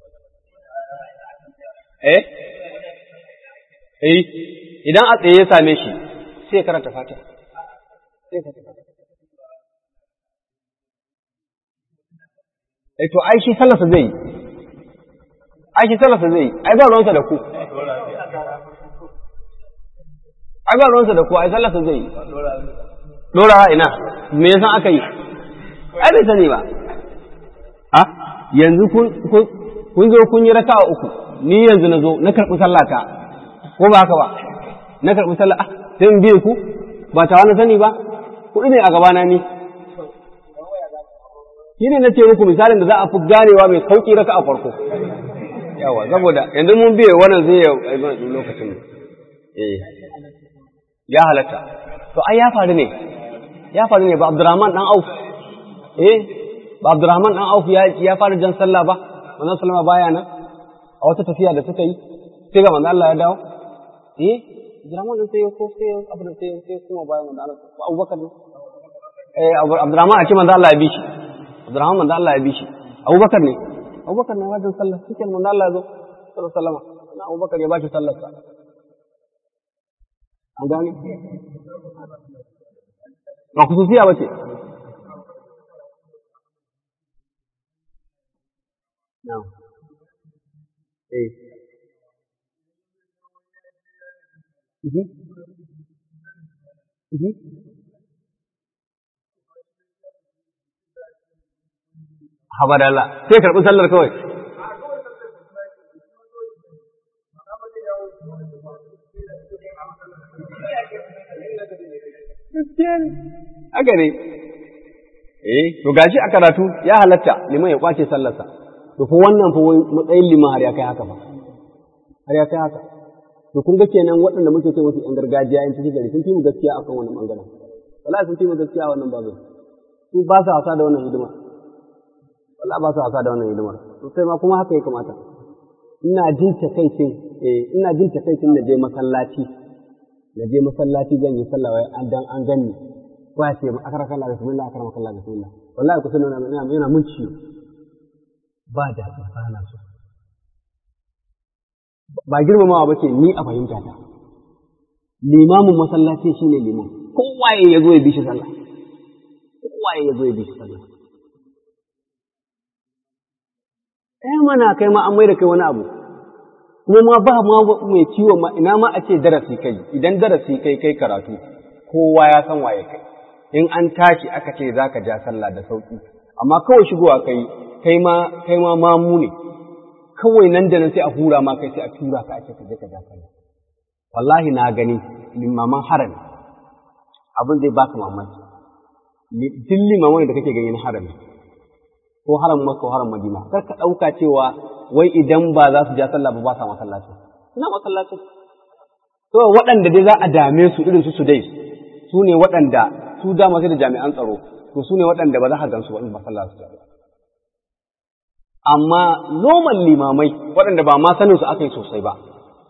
eh eh idan a tsaye ya same shi sai ya karanta fatiha sai ya karanta fatiha eh to ai shi sallarsa zai yi ai shi sallarsa zai yi ai ba ruwansa da ku ai ba ruwansa da ku ai sallarsa zai yi dora ina me yasa aka yi ai bai sani ba a yanzu kun zo kun yi raka'a uku ni yanzu na zo na karɓi sallata ko ba haka ba na karɓi sallah ah sai in biye ku ba ta wani sani ba kuɗi ne a gabana ni shi ne na ce muku misalin da za a fi ganewa mai sauƙi raka a farko yawa saboda yanzu mun biye wannan zai yi lokacin eh ya halatta to ai ya faru ne ya faru ne ba Abdurrahman dan Auf eh ba Abdurrahman dan Auf ya ya fara jan sallah ba manzon sallama baya nan a wata tafiya da suka yi sai ga manzon Allah ya dawo eh Abdurrahman dan sai ko sai abu da sai sai kuma bayan manzon Allah Abubakar ne eh Abdurrahman a ce manzon Allah ya bi shi Abdurrahman manzon Allah ya bi shi Abubakar ne Abubakar ne wajen sallah cikin manzon Allah ya zo sallallahu alaihi wasallam na Abubakar ya ba shi sallar sa an gane ba kususiya ba ce no eh mhm mhm haba da Allah sai karɓi sallar kawai haka ne eh to gashi a karatu ya halatta liman ya kwace sallarsa to fa wannan fa matsayin liman har ya kai haka ba har ya kai haka to kun ga kenan waɗanda muke ce wasu yan gargajiya yan cikin gari sun fi mu gaskiya akan wannan bangaren wallahi sun fi mu gaskiya a wannan babin su ba sa wasa da wannan hidima wallahi ba sa wasa da wannan hidimar to sai ma kuma haka ya kamata ina jin takaicin eh ina jin takaicin na je masallaci na je masallaci zan yi sallah wai an dan an ganni ko ya ce akara kallah bismillah akara kallah bismillah wallahi ku sanin ina ina mun ciwo ba da ba na so ba girmamawa ba ce ni a fahimta ta limamin masallaci shine liman kowaye ya zo ya bi shi sallah kowaye ya zo ya bi shi sallah kai mana kai ma an mai da kai wani abu kuma ma ba ma mai ciwon ma ina ma a ce darasi kai idan darasi kai kai karatu kowa ya san waye kai in an tashi aka ce za ka ja sallah da sauki amma kawai shigowa kai kai ma kai ma mamu ne kawai nan da nan sai a hura ma kai sai a tura ka ake ka je ka ja sallah wallahi na gani limaman harami abin zai baka mamaki duk limaman da kake ganin harami ko haram Makka ko haram Madina kar ka ɗauka cewa wai idan ba za su ja sallah ba ba sa masallaci ina masallaci to waɗanda dai za a dame su irin su su dai su ne waɗanda su dama sai da jami'an tsaro to su ne waɗanda ba za ka gansu ba in masallaci ba amma normal limamai waɗanda ba ma sanin su aka yi sosai ba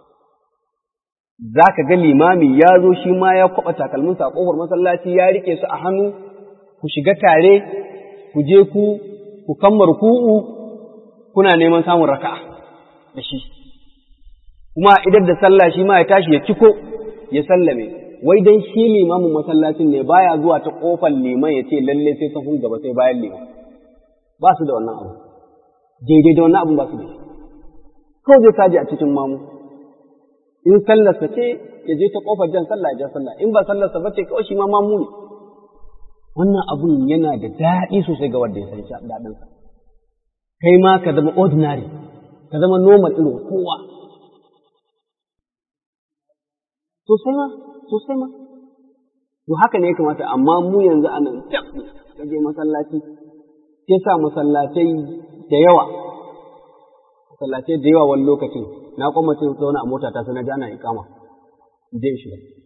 za ka ga limami ya zo shi ma ya kwaɓa takalminsa a ƙofar masallaci ya riƙe su a hannu ku shiga tare ku je ku ku kammar ku'u kuna neman samun raka'a da shi kuma idan da sallah shi ma ya tashi ya ciko ya sallame wai dan shi limamin masallacin ne baya zuwa ta kofar liman ya ce lalle sai sahun gaba sai bayan liman ba su da wannan abu daidai da wannan abun ba su da shi kawai zai saji a cikin mamu in sallarsa ce ya je ta kofar jan sallah ya ja sallah in ba sallarsa ba ce kawai shi ma mamu ne wannan abun yana da daɗi sosai ga wanda ya san shi daɗinsa. Kai ma ka zama ordinary, ka zama normal irin kowa. Sosai ma, sosai ma. To haka ne ya kamata, amma mu yanzu a nan ka je masallaci, ke sa masallatai da yawa, masallatai da yawa wani lokacin, na kwamacin zauna a mota ta sai na ji ana ikama, je shi.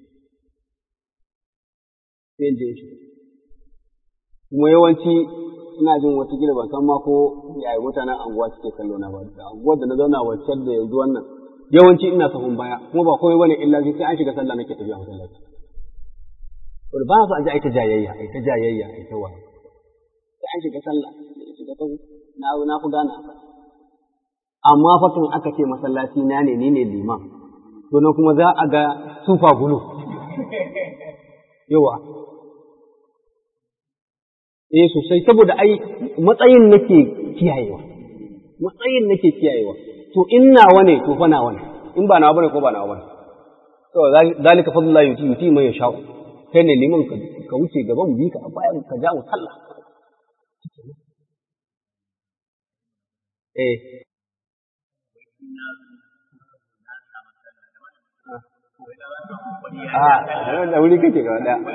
Sai je shi. kuma yawanci ina jin wata gida ban san ma ko yayi mutanen anguwa suke kallo na ba anguwar da na zauna wacce da yanzu wannan yawanci ina sahun baya kuma ba komai bane illa sai an shiga sallah nake tafiya masallaci to ba su aje ai ta jayayya ai ta jayayya ai ta wani sai an shiga sallah shiga ta na na ku gana amma fa tun aka ce masallaci na ne ni ne liman to nan kuma za a ga sufa gulu yawa eh sosai saboda ai matsayin nake kiyayewa matsayin nake kiyayewa to in nawa ne to fa nawa ne in ba nawa bane ko ba nawa bane to zalika fadlullah yuti yuti man yasha kai ne liman ka wuce gaban bi ka bayan ka ja sallah eh a da wuri kake ga daya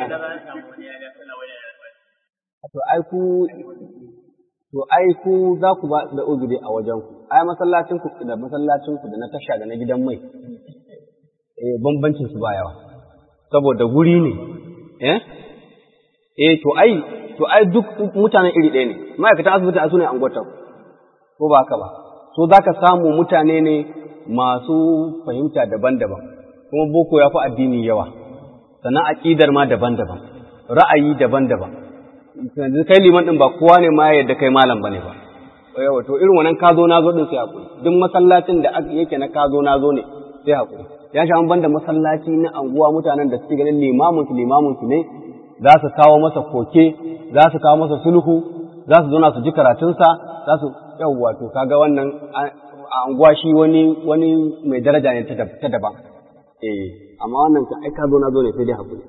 to ai ku to ai ku za ku ba da uzuri a wajen ku ai masallacin ku da masallacin ku da na tasha da na gidan mai eh bambancin su ba yawa saboda guri ne eh eh to ai to ai duk mutanen iri ɗaya ne ma'aikatan asibiti a sune angwata ko ba haka ba so zaka samu mutane ne masu fahimta daban-daban kuma boko ya fi addini yawa sannan aƙidar ma daban-daban ra'ayi daban-daban yanzu kai liman ɗin ba kowa ne ma yadda kai malam bane ba yawa to irin wannan kazo nazo din sai hakuri duk masallacin da yake na kazo nazo ne sai hakuri ya sha an banda masallaci na anguwa mutanen da suke ganin limamin su limamin su ne za su kawo masa koke za su kawo masa sulhu za su zauna su ji karatunsa za su yawwa to kaga wannan a anguwa shi wani wani mai daraja ne ta daban eh amma wannan ka ai kazo nazo ne sai dai hakuri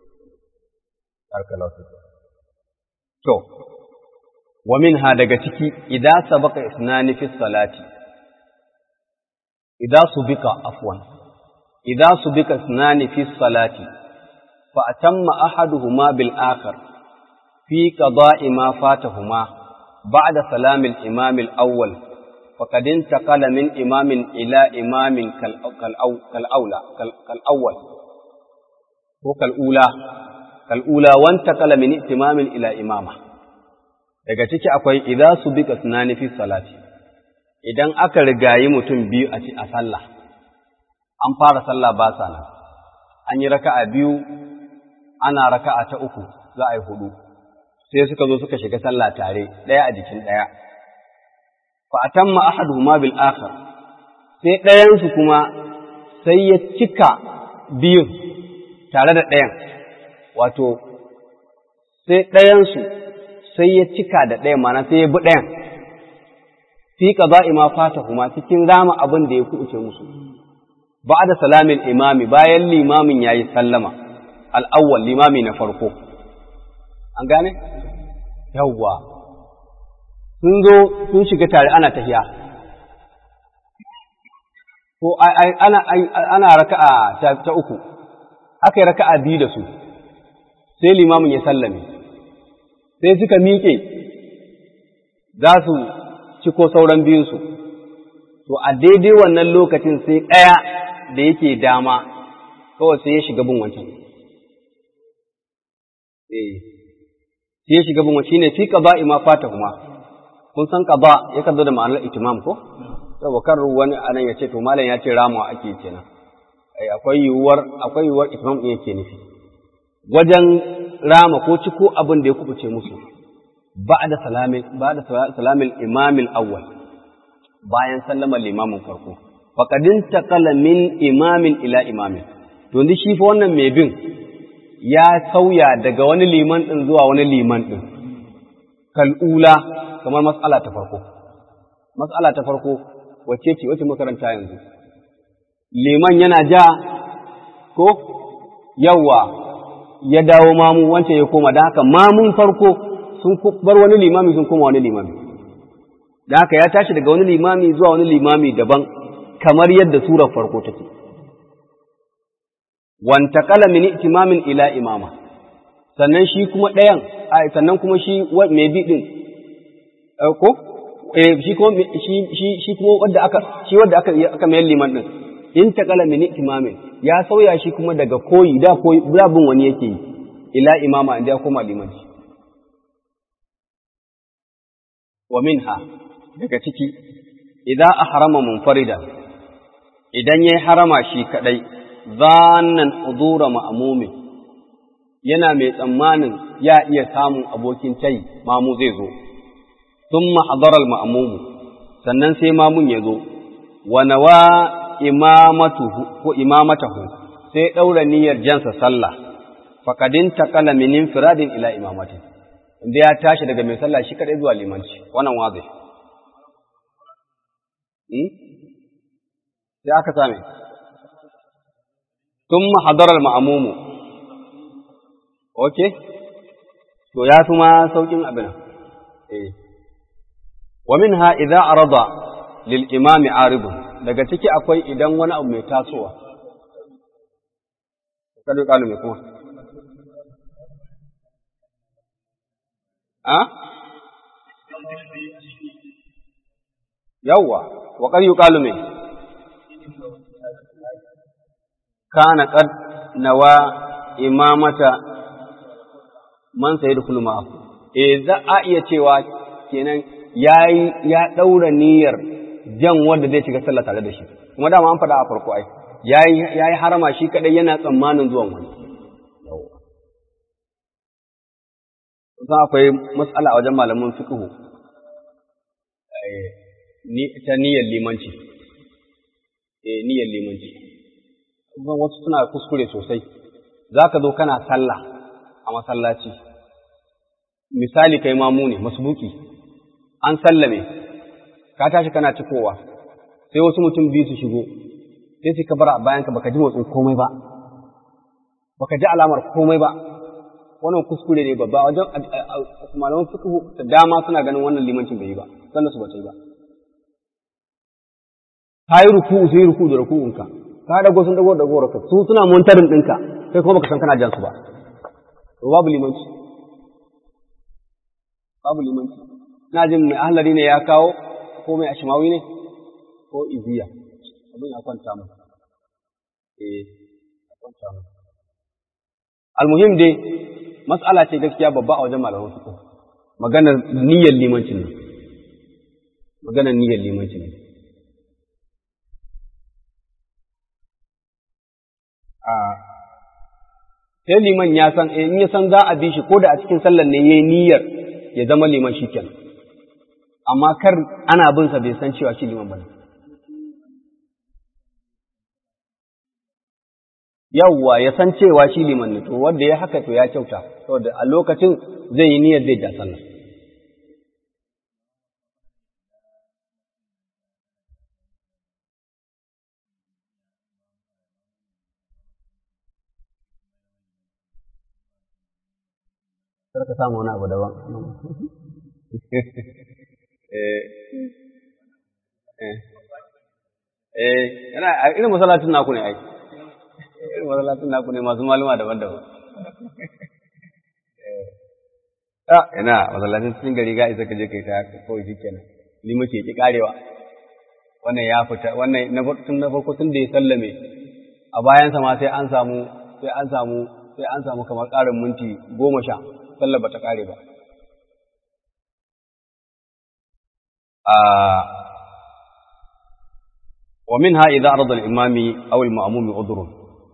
to wa minha daga ciki idza sabaqa isnani fi salati idza subika afwan idza subika isnani fi salati fa atamma ahaduhuma bil akhar fi qada'i ma fatahuma ba'da salam al imam al awwal faqad intaqala min imamin ila imamin kal kal kal aula kal awwal ko kal ula kal ula wa intaqala min imamin ila imama daga ciki akwai idza subika sunani fi salati idan aka rigayi mutum biyu a ci a sallah an fara sallah ba sa nan an yi raka'a biyu ana raka'a ta uku za a yi hudu sai suka zo suka shiga sallah tare ɗaya a jikin ɗaya fa atamma ahaduhuma bil akhar sai ɗayan su kuma sai ya cika biyun tare da ɗayan wato sai ɗayan su sai ya cika da ɗayan mana sai ya bi ɗayan fi qada'i ma fata kuma cikin rama abin da ya kuɓuce musu da salamin imami bayan limamin yayi sallama al-awwal limami na farko an gane yawwa sun zo sun shiga tare ana tahiya ko ana ana raka'a ta uku aka yi raka'a biyu da su sai limamin ya sallame sai suka miƙe za su ciko sauran biyunsu, to a daidai wannan lokacin sai ɗaya da yake dama kawai sai ya shiga bin wancan. Eh, sai ya shiga bin wancan shine fi qada ima fata kuma. Kun san qada ya zo da ma'anar itimam ko? Saboda kan wani anan ya ce to malam ya ce ramawa ake kenan. Ai akwai yiwuwar akwai yiwuwar itimam ɗin yake nufi. Wajen rama ko ciko abin da ya kubuce musu. بعد سلام بعد سلام الإمام الأول bayan sallamar limamin farko faqadin taqala min imamin ila imamin to ndi shi fa wannan mai bin ya sauya daga wani liman din zuwa wani liman din kal'ula kamar mas'ala ta farko mas'ala ta farko wacce ce wacce makaranta yanzu liman yana ja ko yawa ya dawo mamu wance ya koma da haka mamun farko sun bar wani limami sun koma wani limami da haka ya tashi daga wani limami zuwa wani limami daban kamar yadda surar farko take wanta kala min itimamin ila imama sannan shi kuma ɗayan sannan kuma shi mai bi din ko eh shi kuma shi shi shi kuma wanda aka shi wanda aka aka mai liman din in ta kala min itimamin ya sauya shi kuma daga koyi da koyi da bin wani yake yi ila imama inda ya koma limanci wa minha daga ciki idan ahrama munfarida idan yayi harama shi kadai zannan hudura ma'mumi yana mai tsammanin ya iya samun abokin tai mamu zai zo thumma hadara al-ma'mumu sannan sai mamun ya zo wa nawa imamatuhu ko imamatahu sai daura niyyar jansa sallah fakadin taqala min infiradin ila imamatin inda ya tashi daga mai sallah shi kadai zuwa limanci wannan wazi hmm? sai aka same thumma hadara al-ma'mumu okay to ya fi ma saukin abin eh wa minha idza arada lil imami aridun daga ciki akwai idan wani abu mai tasowa kada kalu mai kuma a yawwa wa qad yuqalu me kana qad nawa imamata man sayadkhulu ma'ahu eh za a iya cewa kenan yayi ya daura niyyar jan wanda zai shiga sallah tare da shi kuma dama an faɗa a farko ai yayi yayi harama shi kadai yana tsammanin zuwan wani Kusan akwai matsala a wajen malaman fiqh ni ta niyyar limanci eh niyyar limanci kuma wasu suna kuskure sosai zaka zo kana sallah a masallaci misali kai mamu ne masbuki an sallame ka tashi kana cikowa sai wasu mutum biyu su shigo sai su kabara a bayanka baka ji motsin komai ba baka ji alamar komai ba wannan kuskure ne babba wajen malaman fiqh da dama suna ganin wannan limancin bai yi ba sannan su bata yi ba ka yi ruku sai ruku da ruku'unka ka dago sun dago da goraka su suna montarin ɗinka kai kuma baka san kana jan su ba to babu limanci babu limanci na jin mai ahlari ne ya kawo ko mai ashimawi ne ko iziya abin ya kwanta mu eh ya kwanta mu almuhim dai mas'ala ce gaskiya babba a wajen malaman fiqh maganar niyyar limancin ne maganar niyyar limancin ne a sai liman ya san in ya san za a bi shi ko da a cikin sallar ne yayi niyyar ya zama liman shikenan amma kar ana bin sa bai san cewa shi liman bane yawwa ya san cewa shi liman ne to wanda ya haka to ya kyauta saboda a lokacin zai yi niyyar zai da sallah kar ka samu wani abu daban eh eh yana irin masallacin naku ne ai irin masallacin naku ne masu maluma daban-daban eh ina masallacin cikin gari ga isa ka je kai ta kawai shikenan ni muke ki karewa wannan ya fita wannan na tun na farko tun da ya sallame a bayansa ma sai an samu sai an samu sai an samu kamar ƙarin minti goma sha sallar ba ta ƙare ba. Wa min ha idan arzal imami awil ma'amumi udurun.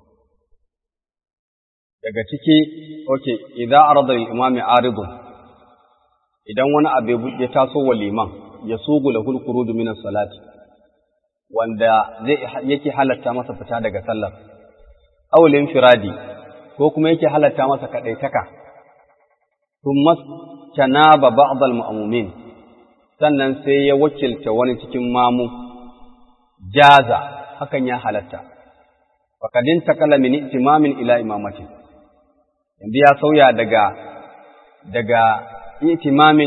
Daga ciki, ok, idan arzal imami aridun, idan wani abu ya taso wa liman ya sugu da hulkuru minas salati, wanda zai yake halatta masa fita daga sallar, awulin firadi, ko kuma yake halatta masa kaɗaitaka. ثم استناب بعض المأمومين sannan sai ya wakilta wani cikin mamu jaza hakan ya halatta faqadin takala min itimamin ila imamati yanzu ya sauya daga daga itimamin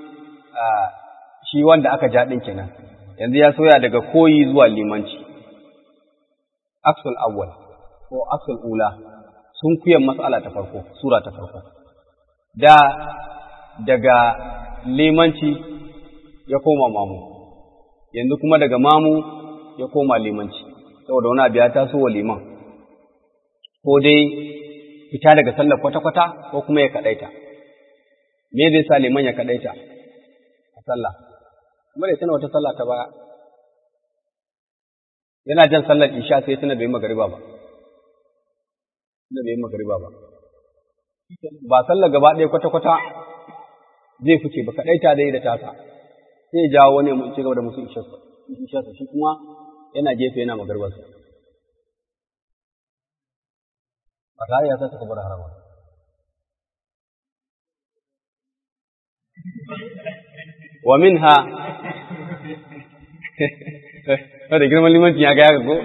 shi wanda aka ja din kenan yanzu ya sauya daga koyi zuwa limanci aksul awwal ko aksul ula sun kuyan mas'ala ta farko sura ta farko da daga limanci ya koma mamu yanzu kuma daga mamu ya koma limanci saboda wani abu ya taso wa liman ko dai fita daga sallar kwata-kwata ko kuma ya kaɗaita me zai sa liman ya kaɗaita a sallah kuma da tana wata sallah ta baya yana jan sallar isha sai tana bai magariba ba tana bai magariba ba ba sallar gaba ɗaya kwata-kwata zai fice ba kaɗai ta dai da tasa sai ya jawo wani mu ci gaba da musu isharsa shi kuma yana gefe yana magarbarsa ba tare ya saka kabar harama wa minha da girman limanci ya ga ya ko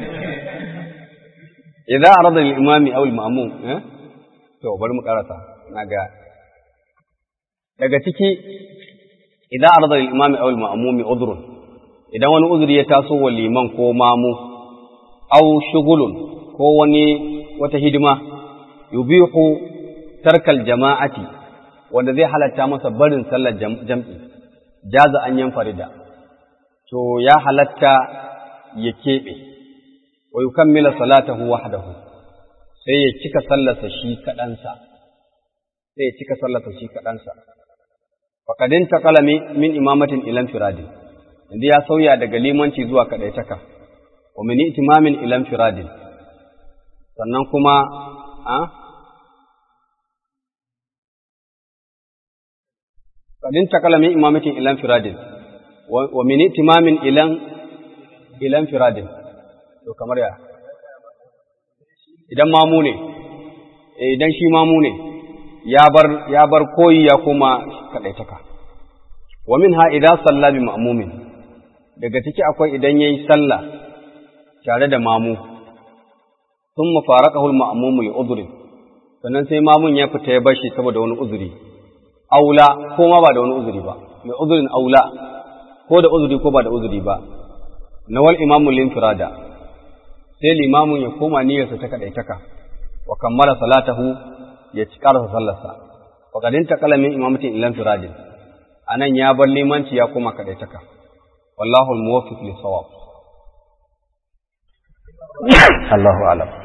idan arada al-imami aw al-ma'mum eh To, bari mu karasa, na ga. Daga ciki, idan arda imami awul ma'amumi udrun, idan wani uzuri ya taso wa liman ko mamu, aw shugulun ko wani wata hidima, yubihu tarkal jama'ati, wanda zai halatta masa barin sallar jam'i, jaza an yan farida. to ya halatta ya keɓe wa yukammila salatahu wahdahu sai ya cika sallarsa shi kaɗansa sai ya cika sallarsa shi kaɗansa faƙadin taƙala min imamatin ilan firadin yanzu ya sauya daga limanci zuwa kaɗaitaka wa min itimamin ilan firadin sannan kuma a faƙadin taƙala min imamatin ilan firadin wa min itimamin ilan ilan firadin to kamar ya idan mamu ne idan shi mamu ne ya bar koyi ya kuma kaɗaitaka. Wa min ha idan salla bi ma'mumin daga ciki akwai idan ya yi sallah tare da mamu, sun mafaraka hul ma'amumu li uzurin, sannan sai mamun ya fita ya bashi saboda wani uzuri, aula ko ma ba da wani uzuri ba, mai uzurin aula ko da uzuri ko ba da uzuri ba, nawal imamun linfirada, sai limamun ya koma niyyarsa ta kaɗaitaka, wa kammala salatahu ya ci ƙarasa sallarsa, faƙadin ta kalamin imamatin ilan firadin, a nan ya bar limanci ya koma kaɗaitaka, wallahu al-muwaffiq li sawab. Allahu alam.